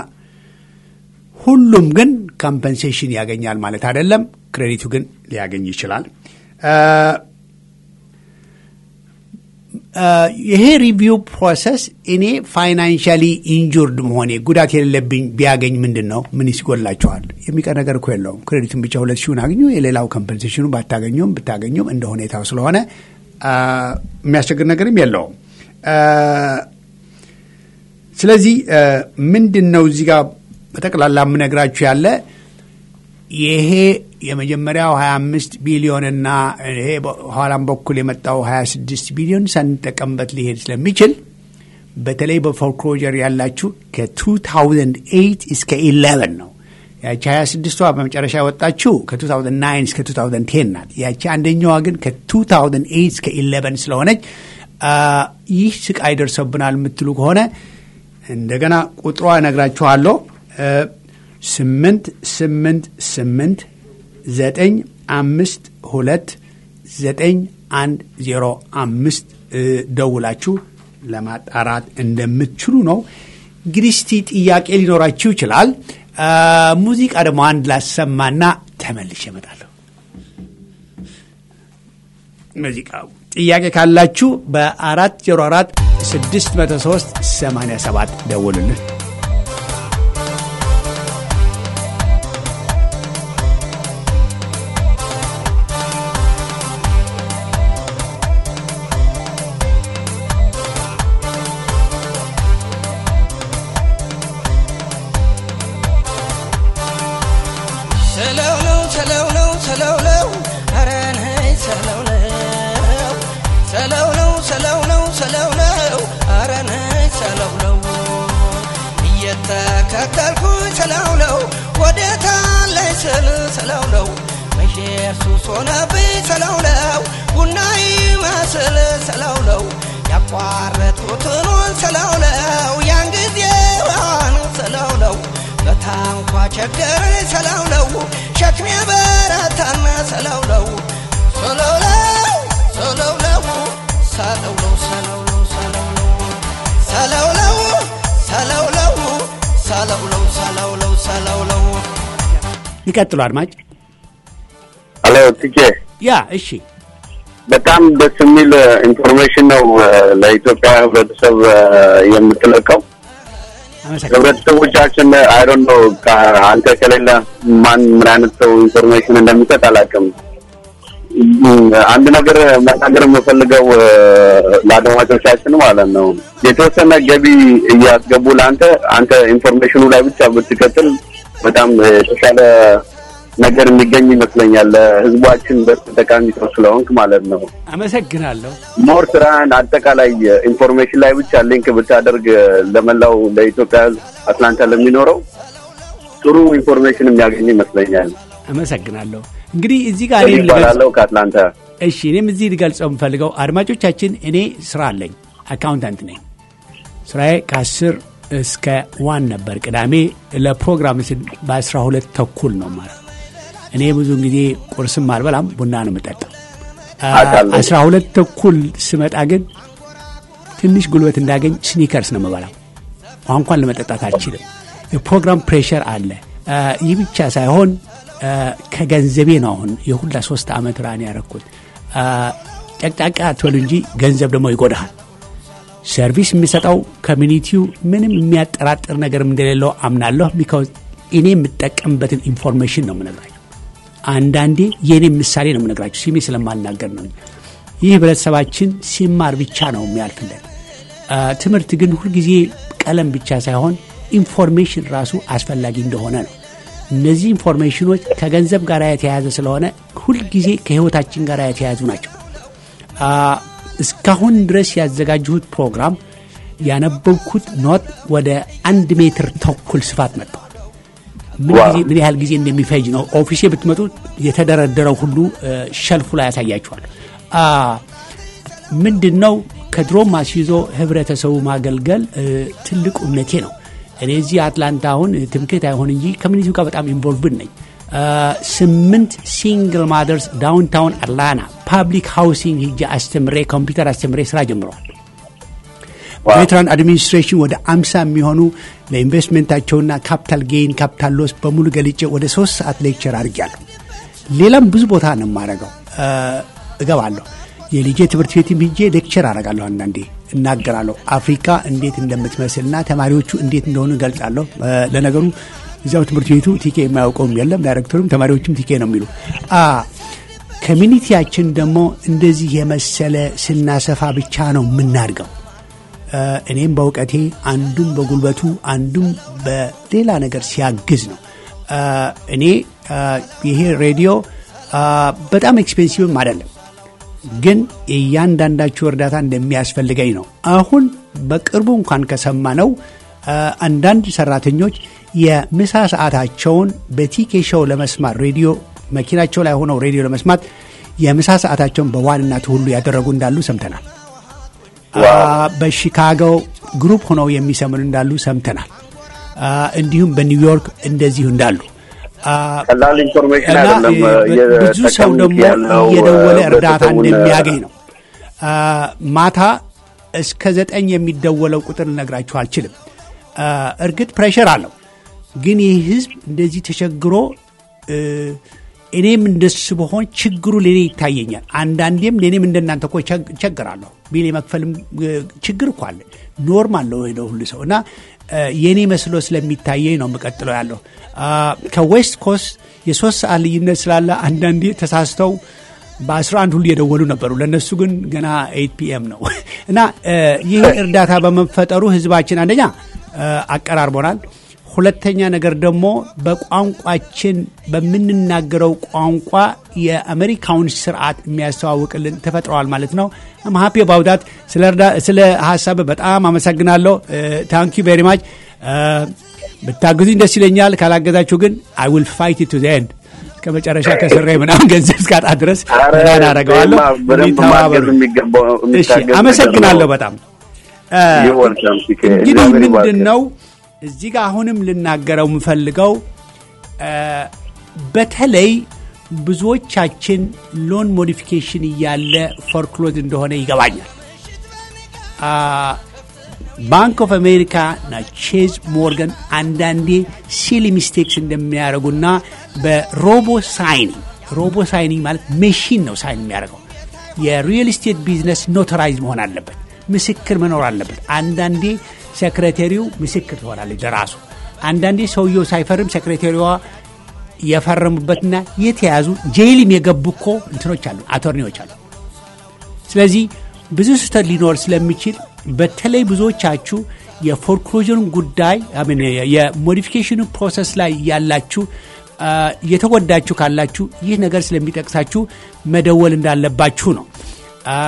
ሁሉም ግን ኮምፐንሴሽን ያገኛል ማለት አይደለም። ክሬዲቱ ግን ሊያገኝ ይችላል። አ፣ አ፣ ይሄ ሪቪው ፕሮሰስ እኔ ፋይናንሻሊ ኢንጁርድ መሆኔ ጉዳት የሌለብኝ ቢያገኝ ምንድን ነው? ምን ይጎላችኋል? የሚቀር ነገር እኮ የለውም። ክሬዲቱን ብቻ ሁለት ሺውን አግኙ። የሌላው ኮምፐንሴሽኑ ባታገኙም ብታገኙም እንደ ሁኔታው ስለሆነ አ፣ የሚያስቸግር ነገርም የለውም። አ፣ ስለዚህ አ፣ ምንድን ነው እዚህ ጋር በጠቅላላ የምነግራችሁ ያለ ይሄ የመጀመሪያው 25 ቢሊዮንና ይሄ በኋላም በኩል የመጣው 26 ቢሊዮን ሳንጠቀምበት ሊሄድ ስለሚችል በተለይ በፎርክሎጀር ያላችሁ ከ2008 እስከ 11 ነው። ያቺ 26ቷ በመጨረሻ የወጣችው ከ2009 እስከ 2010 ናት። ያቺ አንደኛዋ ግን ከ2008 እስከ 11 ስለሆነች አ፣ ይህ ስቃይ ደርሰብናል የምትሉ ከሆነ እንደገና ቁጥሯ እነግራችኋለሁ። እ፣ ስምንት ስምንት ስምንት ዘጠኝ አምስት ሁለት ዘጠኝ አንድ ዜሮ አምስት እ፣ ደውላችሁ ለማጣራት እንደምትችሉ ነው። እንግዲህ እስቲ ጥያቄ ሊኖራችሁ ይችላል። አ፣ ሙዚቃ ደግሞ አንድ ላሰማና ተመልሼ እመጣለሁ። ሙዚቃ ጥያቄ ካላችሁ በአራት ዜሮ አራት ስድስት መቶ ሶስት ሰማንያ ሰባት ደውሉልን። ሰለውለው ሰለውለው ሰለውለው ኧረ ነይ ሰለውለው ሰለውለው ሰለውለው ሰለውለው ኧረ ነይ ሰለውለው እየተከተልኩኝ ሰለውለው ወዴታለይ ስል ሰለውለው መሼር ሱስ ሆነብኝ ሰለውለው ቡና ይመስል ሰለውለው ያቋረጥኩትን ሰለውለው ያን ጊዜዋን ሰለውለው በታንኳ ቸገረኝ ሰለውለው ሸክሜ በረታና ሰለውለው ሰለውለው ሰለውለው ሰለውለው ሰለውለው ሰለውለው ሰለውለው ሰለውለው ሰለውለው ሰለውለው ይቀጥሉ አድማጭ። ሄሎ ትቼ ያ እሺ፣ በጣም ደስ የሚል ኢንፎርሜሽን ነው እ፣ ለኢትዮጵያ ህብረተሰብ እ፣ የምትለቀው አመሰግናለሁ። ህብረተሰቦቻችን አይዶን ነው አንተ ከሌለ ማን ምን አይነት ሰው ኢንፎርሜሽን እንደሚሰጥ አላውቅም። እም፣ አንድ ነገር መናገር የምፈልገው እ፣ ለአድማጮቻችን ማለት ነው የተወሰነ ገቢ እያስገቡ ለአንተ አንተ ኢንፎርሜሽኑ ላይ ብቻ ብትቀጥል በጣም እ፣ የተሻለ ነገር የሚገኝ ይመስለኛል። ለህዝባችን በጠቃሚ ሰው ስለሆንክ ማለት ነው። አመሰግናለሁ። ሞር ስራህን አጠቃላይ ኢንፎርሜሽን ላይ ብቻ ሊንክ ብታደርግ ለመላው ለኢትዮጵያ ህዝብ አትላንታ ለሚኖረው ጥሩ ኢንፎርሜሽን የሚያገኝ ይመስለኛል። አመሰግናለሁ። እንግዲህ እዚህ ጋር እኔም ልገልጽ ይባላለው ከአትላንታ እሺ እኔም እዚህ ልገልጸው የምፈልገው አድማጮቻችን፣ እኔ ስራ አለኝ፣ አካውንታንት ነኝ። ስራዬ ከአስር እስከ ዋን ነበር። ቅዳሜ ለፕሮግራም ስል በአስራ ሁለት ተኩል ነው ማለት እኔ ብዙውን ጊዜ ቁርስም አልበላም፣ ቡና ነው የምጠጣው። አ፣ አውቃለሁ። አስራ ሁለት ተኩል ስመጣ ግን ትንሽ ጉልበት እንዳገኝ ስኒከርስ ነው የምበላው። ውሃ እንኳን ለመጠጣት አልችልም። የፕሮግራም ፕሬሸር አለ። አ፣ ይህ ብቻ ሳይሆን አ፣ ከገንዘቤ ነው አሁን የሁላ ሶስት ዓመት ራን ያረኩት። አ፣ ጨቅጫቃ አትበሉ እንጂ ገንዘብ ደግሞ ይጎዳሃል። ሰርቪስ የሚሰጠው ኮሚኒቲው ምንም የሚያጠራጥር ነገርም እንደሌለው አምናለሁ። ቢካውዝ እኔ የምጠቀምበትን ኢንፎርሜሽን ነው የምነግራቸው። አንዳንዴ የእኔ ምሳሌ ነው የምነግራቸው ስሜ ስለማልናገር ነው። እንጂ ይህ ህብረተሰባችን ሲማር ብቻ ነው የሚያልፍለት። አ፣ ትምህርት ግን ሁልጊዜ ቀለም ብቻ ሳይሆን ኢንፎርሜሽን ራሱ አስፈላጊ እንደሆነ ነው። እነዚህ ኢንፎርሜሽኖች ከገንዘብ ጋር የተያያዘ ስለሆነ ሁልጊዜ ከህይወታችን ጋር የተያያዙ ናቸው። አ፣ እስካሁን ድረስ ያዘጋጀሁት ፕሮግራም ያነበብኩት ኖት ወደ አንድ ሜትር ተኩል ስፋት መጥተዋል። ምን ዋው። ጊዜ ምን ያህል ጊዜ እንደሚፈጅ ነው። ኦፊሴ ብትመጡ የተደረደረው ሁሉ እ፣ ሸልፉ ላይ ያሳያችኋል። አ፣ ምንድን ነው ከድሮም አስይዞ ህብረተሰቡ ማገልገል እ፣ ትልቁ እምነቴ ነው። እኔ እዚህ አትላንታ አሁን እ፣ ትምክህት አይሆን እንጂ ኮሚኒቲው ጋር በጣም ኢንቮልቭድ ነኝ። አ፣ ስምንት ሲንግል ማደርስ ዳውንታውን አትላንታ ፓብሊክ ሃውሲንግ ሂጄ አስተምሬ ኮምፒውተር አስተምሬ ስራ ጀምረዋል። ቬትራን አድሚኒስትሬሽን ወደ አምሳ የሚሆኑ ለኢንቨስትሜንታቸውና ካፒታል ጌይን ካፒታል ሎስ በሙሉ ገልጬ ወደ ሶስት ሰዓት ሌክቸር አድርጌያለሁ። ሌላም ብዙ ቦታ ነው የማደርገው እ፣ እገባለሁ። የልጄ ትምህርት ቤትም ሂጄ ሌክቸር አደርጋለሁ። አንዳንዴ እናገራለሁ። አፍሪካ እንዴት እንደምትመስልና ተማሪዎቹ እንዴት እንደሆኑ እገልጻለሁ። እ፣ ለነገሩ እዚያው ትምህርት ቤቱ ቲኬ የማያውቀውም የለም። ዳይሬክተሩም ተማሪዎችም ቲኬ ነው የሚሉ አ ኮሚኒቲያችን ደግሞ እንደዚህ የመሰለ ስናሰፋ ብቻ ነው የምናድገው። እ፣ እኔም በእውቀቴ አንዱም በጉልበቱ አንዱም በሌላ ነገር ሲያግዝ ነው። እ፣ እኔ እ፣ ይሄ ሬዲዮ እ፣ በጣም ኤክስፔንሲቭም አይደለም፣ ግን የእያንዳንዳችሁ እርዳታ እንደሚያስፈልገኝ ነው። አሁን በቅርቡ እንኳን ከሰማነው እ፣ አንዳንድ ሰራተኞች የምሳ ሰዓታቸውን በቲኬ ሾው ለመስማት ሬዲዮ መኪናቸው ላይ ሆነው ሬዲዮ ለመስማት የምሳ ሰዓታቸውን በዋንናቱ ሁሉ ያደረጉ እንዳሉ ሰምተናል። አ፣ በሺካጎ ግሩፕ ሆነው የሚሰሙን እንዳሉ ሰምተናል። አ፣ እንዲሁም በኒውዮርክ እንደዚሁ እንዳሉ አ፣ ቀላል ኢንፎርሜሽን እና አይደለም። እ፣ ብዙ ሰው እየተጠቀሙት ደግሞ ያለው እየደወለ እርዳታ ህብረተሰቡን፣ እንደሚያገኝ ነው። አ፣ ማታ እስከ ዘጠኝ የሚደወለው ቁጥር ልነግራችሁ አልችልም። አ፣ እርግጥ ፕሬሸር አለው፣ ግን ይህ ህዝብ እንደዚህ ተቸግሮ እ፣ እኔም እንደሱ በሆን ችግሩ ለኔ ይታየኛል። አንዳንዴም ለእኔም እንደናንተ እኮ ቸግ- ቸግራለሁ። ቢል የመክፈልም እ፣ ችግር እኮ አለ። ኖርማል ነው ነው ሁሉ ሰው እና እ፣ የእኔ መስሎ ስለሚታየኝ ነው የምቀጥለው ያለሁ አ፣ ከዌስት ኮስት የሶስት ሰዓት ልዩነት ስላለ አንዳንዴ ተሳስተው በ11 ሁሉ የደወሉ ነበሩ። ለእነሱ ግን ገና ኤይት ፒኤም ነው እና እ፣ ይህ እርዳታ በመፈጠሩ ህዝባችን አንደኛ እ፣ አቀራርቦናል። ሁለተኛ ነገር ደግሞ በቋንቋችን በምንናገረው ቋንቋ የአሜሪካውን ስርዓት የሚያስተዋውቅልን ተፈጥረዋል ማለት ነው። ሀፒ ባውዳት ስለ ሀሳብ በጣም አመሰግናለሁ። ታንኪ ቬሪ ማች። ብታግዙኝ ደስ ይለኛል። ካላገዛችሁ ግን አይ ዊል ፋይት ቱ ዘ ኤንድ እስከ መጨረሻ ከስሬ ምናምን ገንዘብ እስካጣ ድረስ ኧረ ራን አደርገዋለሁ። በደንብ ተባበሩ። ማገዝ የሚገባው እሺ፣ የሚታገዝ አመሰግናለሁ ነገር ነው። በጣም You're welcome, ቲኬ። እንግዲህ እግዚአብሔር ምንድን ይባርክ። ነው እዚህ ጋር አሁንም ልናገረው የምፈልገው እ፣ በተለይ ብዙዎቻችን ሎን ሞዲፊኬሽን እያለ ፎርክሎዝ እንደሆነ ይገባኛል። አ፣ ባንክ ኦፍ አሜሪካ እና ቼዝ ሞርጋን አንዳንዴ ሲሊ ሚስቴክስ እንደሚያደርጉና በሮቦ ሳይኒንግ ሮቦ ሳይኒንግ ማለት ሜሽን ነው ሳይን የሚያደርገው የሪል ስቴት ቢዝነስ ኖተራይዝ መሆን አለበት፣ ምስክር መኖር አለበት። አንዳንዴ ሴክሬታሪው ምስክር ትሆናለች ለራሱ። አንዳንዴ ሰውየው ሳይፈርም ሴክሬታሪዋ የፈረሙበትና የተያዙ ጄይልም የገቡ እኮ እንትኖች አሉ፣ አቶርኒዎች አሉ። ስለዚህ ብዙ ስህተት ሊኖር ስለሚችል በተለይ ብዙዎቻችሁ የፎርክሎዥን ጉዳይ አሜን የሞዲፊኬሽኑ ፕሮሰስ ላይ ያላችሁ አ፣ የተጎዳችሁ ካላችሁ ይህ ነገር ስለሚጠቅሳችሁ መደወል እንዳለባችሁ ነው። አ፣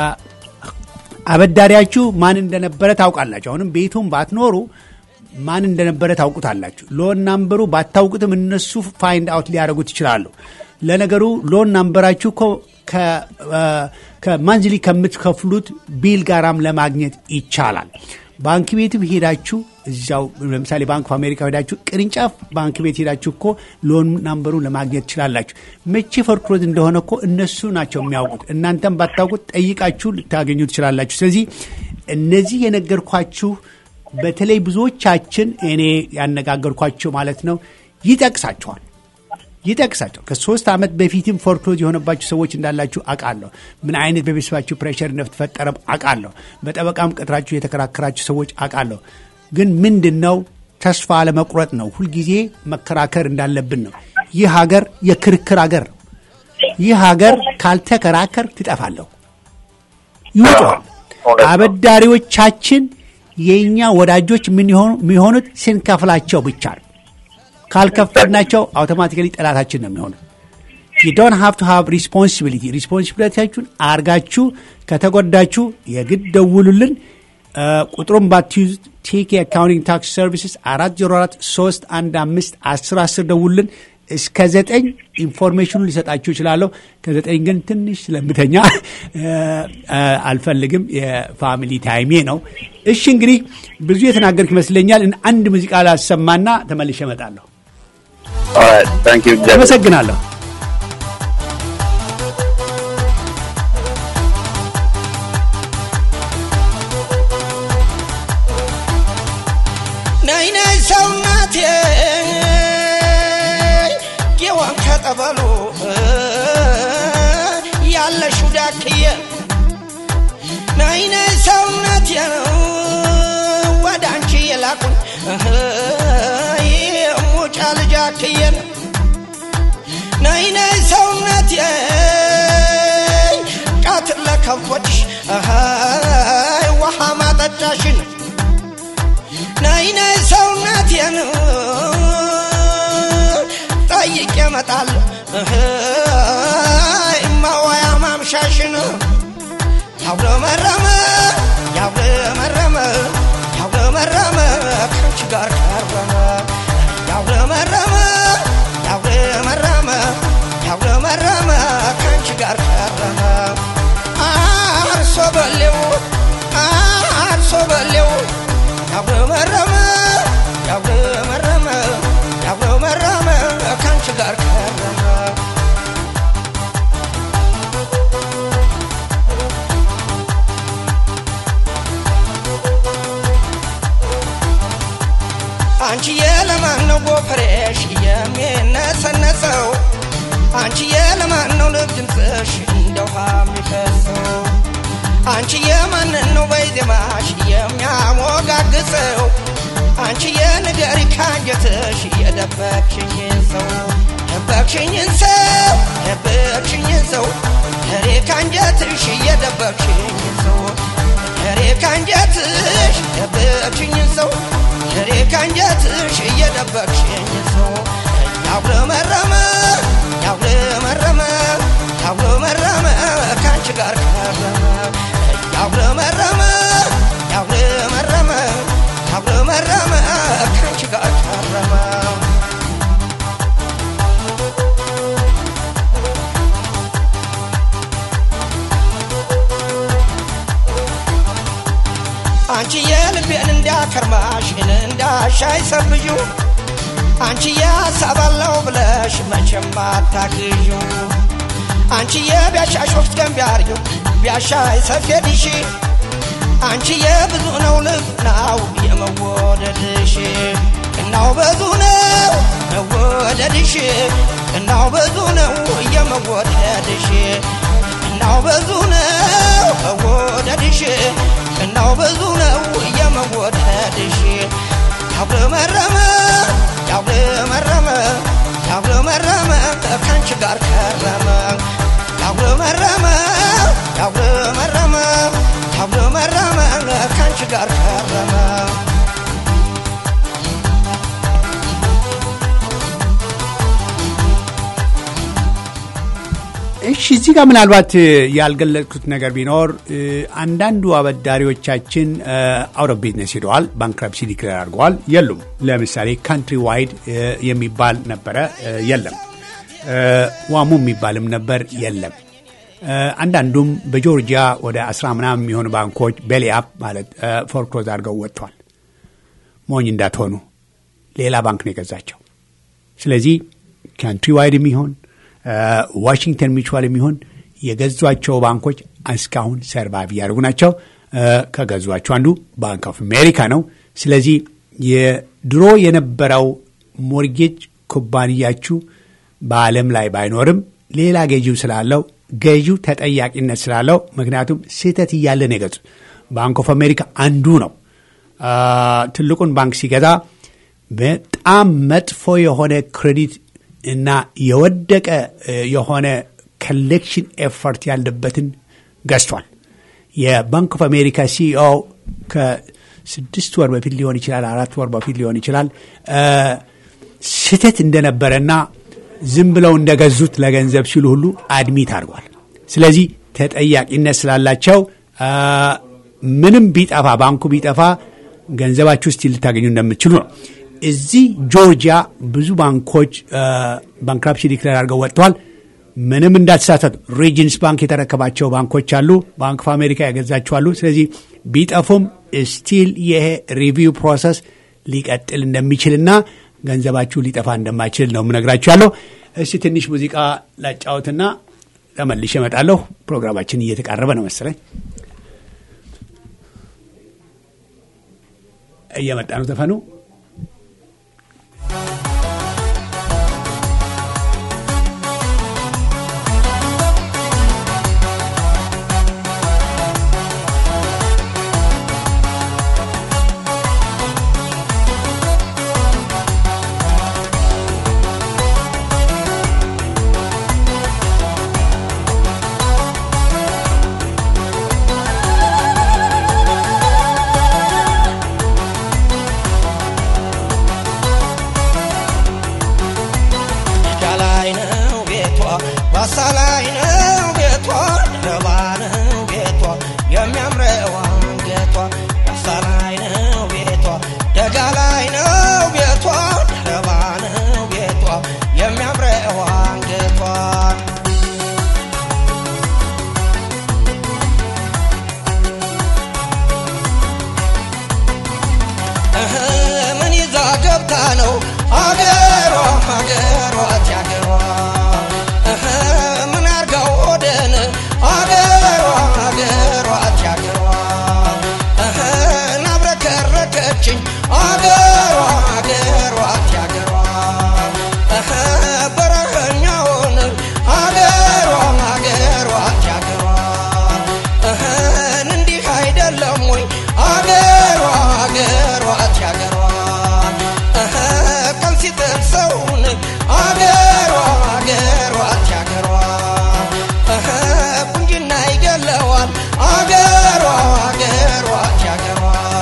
አበዳሪያችሁ ማን እንደነበረ ታውቃላችሁ። አሁንም ቤቱም ባትኖሩ ማን እንደነበረ ታውቁታላችሁ። ሎን ናምበሩ ባታውቁትም እነሱ ፋይንድ አውት ሊያደርጉት ይችላሉ። ለነገሩ ሎን ናምበራችሁ እኮ ከማንዝሊ ከምትከፍሉት ቢል ጋራም ለማግኘት ይቻላል። ባንክ ቤትም ሄዳችሁ እዚያው ለምሳሌ ባንክ ኦፍ አሜሪካ ሄዳችሁ ቅርንጫፍ ባንክ ቤት ሄዳችሁ እኮ ሎን ናምበሩን ለማግኘት ትችላላችሁ። መቼ ፎርክሎዝ እንደሆነ እኮ እነሱ ናቸው የሚያውቁት። እናንተም ባታውቁት ጠይቃችሁ ልታገኙ ትችላላችሁ። ስለዚህ እነዚህ የነገርኳችሁ በተለይ ብዙዎቻችን እኔ ያነጋገርኳቸው ማለት ነው ይጠቅሳቸዋል ይጠቅሳቸው ከሶስት ዓመት በፊትም ፎርክሎዝ የሆነባችሁ ሰዎች እንዳላችሁ አውቃለሁ። ምን አይነት በቤተሰባችሁ ፕሬሸር እንደተፈጠረ አውቃለሁ። በጠበቃም ቀጥራችሁ የተከራከራችሁ ሰዎች አውቃለሁ። ግን ምንድን ነው ተስፋ አለመቁረጥ ነው። ሁልጊዜ መከራከር እንዳለብን ነው። ይህ ሀገር የክርክር ሀገር ነው። ይህ ሀገር ካልተከራከር ትጠፋለሁ ይውጠዋል። አበዳሪዎቻችን የእኛ ወዳጆች ምን የሚሆኑት ስንከፍላቸው ብቻ ነው። ካልከፈልናቸው አውቶማቲካሊ ጠላታችን ነው የሚሆኑት። ዩ ዶንት ሃቭ ቱ ሃቭ ሪስፖንሲቢሊቲ ሪስፖንሲቢሊቲያችሁን አርጋችሁ ከተጎዳችሁ የግድ ደውሉልን። ቁጥሩን ባትይዙ ቴክ የአካውንቲንግ ታክስ ሰርቪስስ አራት ዜሮ አራት ሶስት አንድ አምስት አስር አስር ደውሉልን። እስከ ዘጠኝ ኢንፎርሜሽኑን ሊሰጣችሁ ይችላለሁ። ከዘጠኝ ግን ትንሽ ስለምተኛ አልፈልግም። የፋሚሊ ታይሜ ነው። እሺ እንግዲህ ብዙ የተናገርክ ይመስለኛል። አንድ ሙዚቃ ላሰማና ተመልሼ እመጣለሁ። አመሰግናለሁ። ነይ ነይ ሰውናቴ ጌዋን ከጠበሉ ያለሽው ዳክዬ ነይ ነይ ሰውናቴ ወደ አንቺ የላኩን ሙጫ ልጃክዬን ነይ ነይ ሰውነቴ ቃትን ለከብቶችሽ ውሃ ማጠጫሽን ነይ ነይ ሰውነቴን ጠይቄ እመጣለሁ ማዋያ ማምሻሽን ያውለመረመ ያውለመረመ ያውለመረመ ከአንቺ ጋር ቀረመ ያውለመረመ ያውለመረመ ያውለመረመ ከአንቺ ጋር ቀረመ አርሶ በሌው አርሶ በሌው ያውለመረመ ያውለመረመ ያውለመረመ ከአንቺ ጋር ቀረመ አንቺዬ ለማን ነው ጎፈሬሽ የሚነሰነሰው? አንቺዬ ለማን ነው ልብ ድምፅሽ እንደ ውሃ የሚፈሰው? አንቺዬ ማንን ነው በዜማሽ የሚያሞጋግሰው? አንቺዬ ንገሪ ካንጀትሽ የደበቅሽኝን ሰው ደበቅሽኝን ሰው ደበቅሽኝን ሰው ሬ ካንጀትሽ የደበቅሽኝን ሰው ሬ ካንጀትሽ ደበቅሽኝን ሰው ሬ ካንጀትሽ እየደበቅሽኝ ሰው ያጉረመረመ ያጉረመረመ ያጉረመረመ ከአንቺ ጋር ከረመ ያጉረመረመ ያጉረመረመ ያጉረመረመ ከአንቺ ጋር ከረመ አንቺ የልቤን እንዳከርማሽን እንዳሻይ ሰብዩ አንቺ የሀሳባለው ብለሽ መቼም አታግዡ አንቺ የቢያሻሽ ወቅት ቀን ቢያርዩ ቢያሻይ ሰፌድሽ አንቺ የብዙ ነው ልብናው የመወደድሽ እናው ብዙ ነው መወደድሽ እናው ብዙ ነው የመወደድሽ እናው ብዙ ነው መወደድሽ እናው ብዙ ነው የመወደድሽ ያጉረመረመ ያጉረመረመ ያጉረመረመ ከአንቺ ጋር ከረመ ያጉረመረመ ያጉረመረመ ያጉረመረመ ከአንቺ ጋር ከረመ እሺ እዚህ ጋር ምናልባት ያልገለጽኩት ነገር ቢኖር አንዳንዱ አበዳሪዎቻችን አውት ኦፍ ቢዝነስ ሄደዋል፣ ባንክራፕሲ ዲክሌር አድርገዋል፣ የሉም። ለምሳሌ ካንትሪ ዋይድ የሚባል ነበረ፣ የለም። ዋሙ የሚባልም ነበር፣ የለም። አንዳንዱም በጆርጂያ ወደ አስራ ምናምን የሚሆኑ ባንኮች ቤሊአፕ ማለት ፎርክሎዝ አድርገው ወጥቷል። ሞኝ እንዳትሆኑ ሌላ ባንክ ነው የገዛቸው። ስለዚህ ካንትሪ ዋይድ የሚሆን ዋሽንግተን ሚቹዋል የሚሆን የገዟቸው ባንኮች እስካሁን ሰርቫይቭ እያደረጉ ናቸው። ከገዟቸው አንዱ ባንክ ኦፍ አሜሪካ ነው። ስለዚህ የድሮ የነበረው ሞርጌጅ ኩባንያችሁ በዓለም ላይ ባይኖርም ሌላ ገዢው ስላለው ገዢው ተጠያቂነት ስላለው ምክንያቱም ስህተት እያለ ነው የገዙት። ባንክ ኦፍ አሜሪካ አንዱ ነው። ትልቁን ባንክ ሲገዛ በጣም መጥፎ የሆነ ክሬዲት እና የወደቀ የሆነ ኮሌክሽን ኤፈርት ያለበትን ገዝቷል። የባንክ ኦፍ አሜሪካ ሲኢኦ ከስድስት ወር በፊት ሊሆን ይችላል፣ አራት ወር በፊት ሊሆን ይችላል ስህተት እንደነበረና ዝም ብለው እንደገዙት ለገንዘብ ሲሉ ሁሉ አድሚት አድርጓል። ስለዚህ ተጠያቂነት ስላላቸው ምንም ቢጠፋ ባንኩ ቢጠፋ ገንዘባችሁ ስቲል ልታገኙ እንደምትችሉ ነው። እዚህ ጆርጂያ ብዙ ባንኮች ባንክራፕሲ ዲክሌር አድርገው ወጥተዋል። ምንም እንዳትሳሳቱ ሪጅንስ ባንክ የተረከባቸው ባንኮች አሉ። ባንክ ኦፍ አሜሪካ የገዛቸው አሉ። ስለዚህ ቢጠፉም ስቲል ይሄ ሪቪው ፕሮሰስ ሊቀጥል እንደሚችልና ገንዘባችሁ ሊጠፋ እንደማይችል ነው የምነግራችሁ ያለው። እስቲ ትንሽ ሙዚቃ ላጫወትና ተመልሼ እመጣለሁ። ፕሮግራማችን እየተቃረበ ነው መሰለኝ። እየመጣ ነው ዘፈኑ። ነው አገሯ አገሯ ያገሯ ምን አርጋው ወደን አገሯ አገሯ ያገሯ ናብረከረከችኝ አገሯ አገሯ ያገሯ በረኸኛውን አገሯ አገሯ ያገሯ እንዲህ አይደለም ወይ አገሯ አገሯ ያገሯ ቀን ሲጠብሰውን አገሯ አገሯ ያገሯ ቁንጅና ይገለዋል አገሯ አገሯ ያገሯ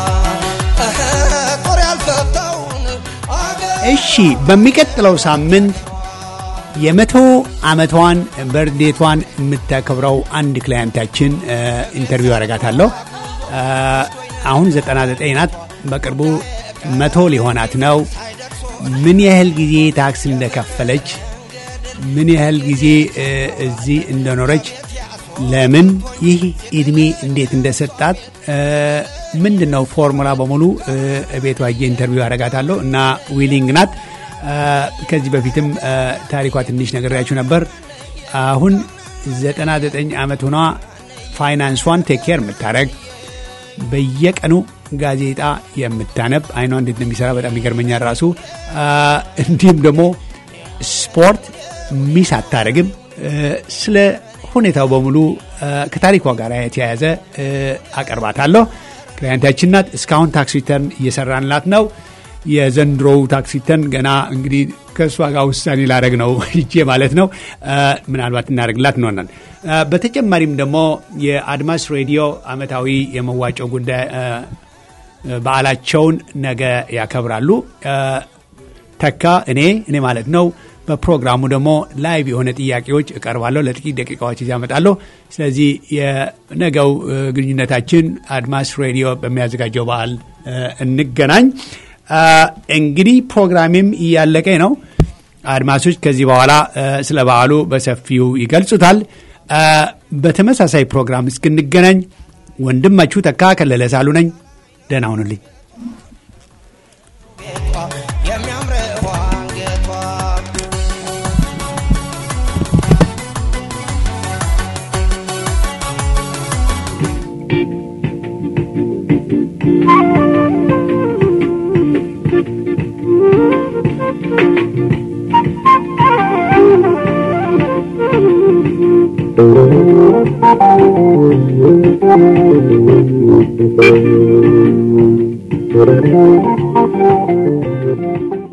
ጦር ያልፈታውን እሺ በሚቀጥለው ሳምንት የመቶ ዓመቷን በርዴቷን የምታከብረው አንድ ክላያንታችን ኢንተርቪው አረጋታለሁ። አሁን 99 ናት። በቅርቡ መቶ ሊሆናት ነው። ምን ያህል ጊዜ ታክስ እንደከፈለች፣ ምን ያህል ጊዜ እ፣ እዚህ እንደኖረች፣ ለምን ይህ እድሜ እንዴት እንደሰጣት ምንድን ነው ፎርሙላ በሙሉ እ፣ ቤቷ ሄጄ ኢንተርቪው አረጋታለሁ እና ዊሊንግ ናት። እ፣ ከዚህ በፊትም እ፣ ታሪኳ ትንሽ ነግሬያችሁ ነበር። አሁን 99 ዓመት ሆኗ ፋይናንሷን ቴክ ኬር የምታደረግ በየቀኑ ጋዜጣ የምታነብ አይኗ እንዴት እንደሚሰራ በጣም ይገርመኛል ራሱ አ፣ እንዲሁም ደግሞ ስፖርት ሚስ አታደረግም ስለ ሁኔታው በሙሉ አ፣ ከታሪኳ ጋር የተያያዘ አ፣ አቀርባታለሁ ክላይንታችን ናት እስካሁን ታክስ ሪተርን እየሰራንላት ነው የዘንድሮው ታክስ ሪተርን ገና እንግዲህ ከእሷ ጋር ውሳኔ ላደረግ ነው ሂጄ ማለት ነው አ፣ ምናልባት እናደርግላት እንሆናል አ፣ በተጨማሪም ደግሞ የአድማስ ሬዲዮ አመታዊ የመዋጮው ጉዳይ አ፣ በዓላቸውን ነገ ያከብራሉ። አ፣ ተካ እኔ እኔ ማለት ነው። በፕሮግራሙ ደግሞ ላይቭ የሆነ ጥያቄዎች እቀርባለሁ። ለጥቂት ደቂቃዎች ይዤ እመጣለሁ። ስለዚህ የነገው እ፣ ግንኙነታችን አድማስ ሬዲዮ በሚያዘጋጀው በዓል እ፣ እንገናኝ። አ፣ እንግዲህ ፕሮግራሜም እያለቀ ነው። አድማሶች ከዚህ በኋላ እ፣ ስለ በዓሉ በሰፊው ይገልጹታል። አ፣ በተመሳሳይ ፕሮግራም እስክንገናኝ ወንድማችሁ ተካ ከለለ ሳሉ ነኝ። ደህና ሁኑልኝ። ጌጧ የሚያምረው አንገቷ Thank you.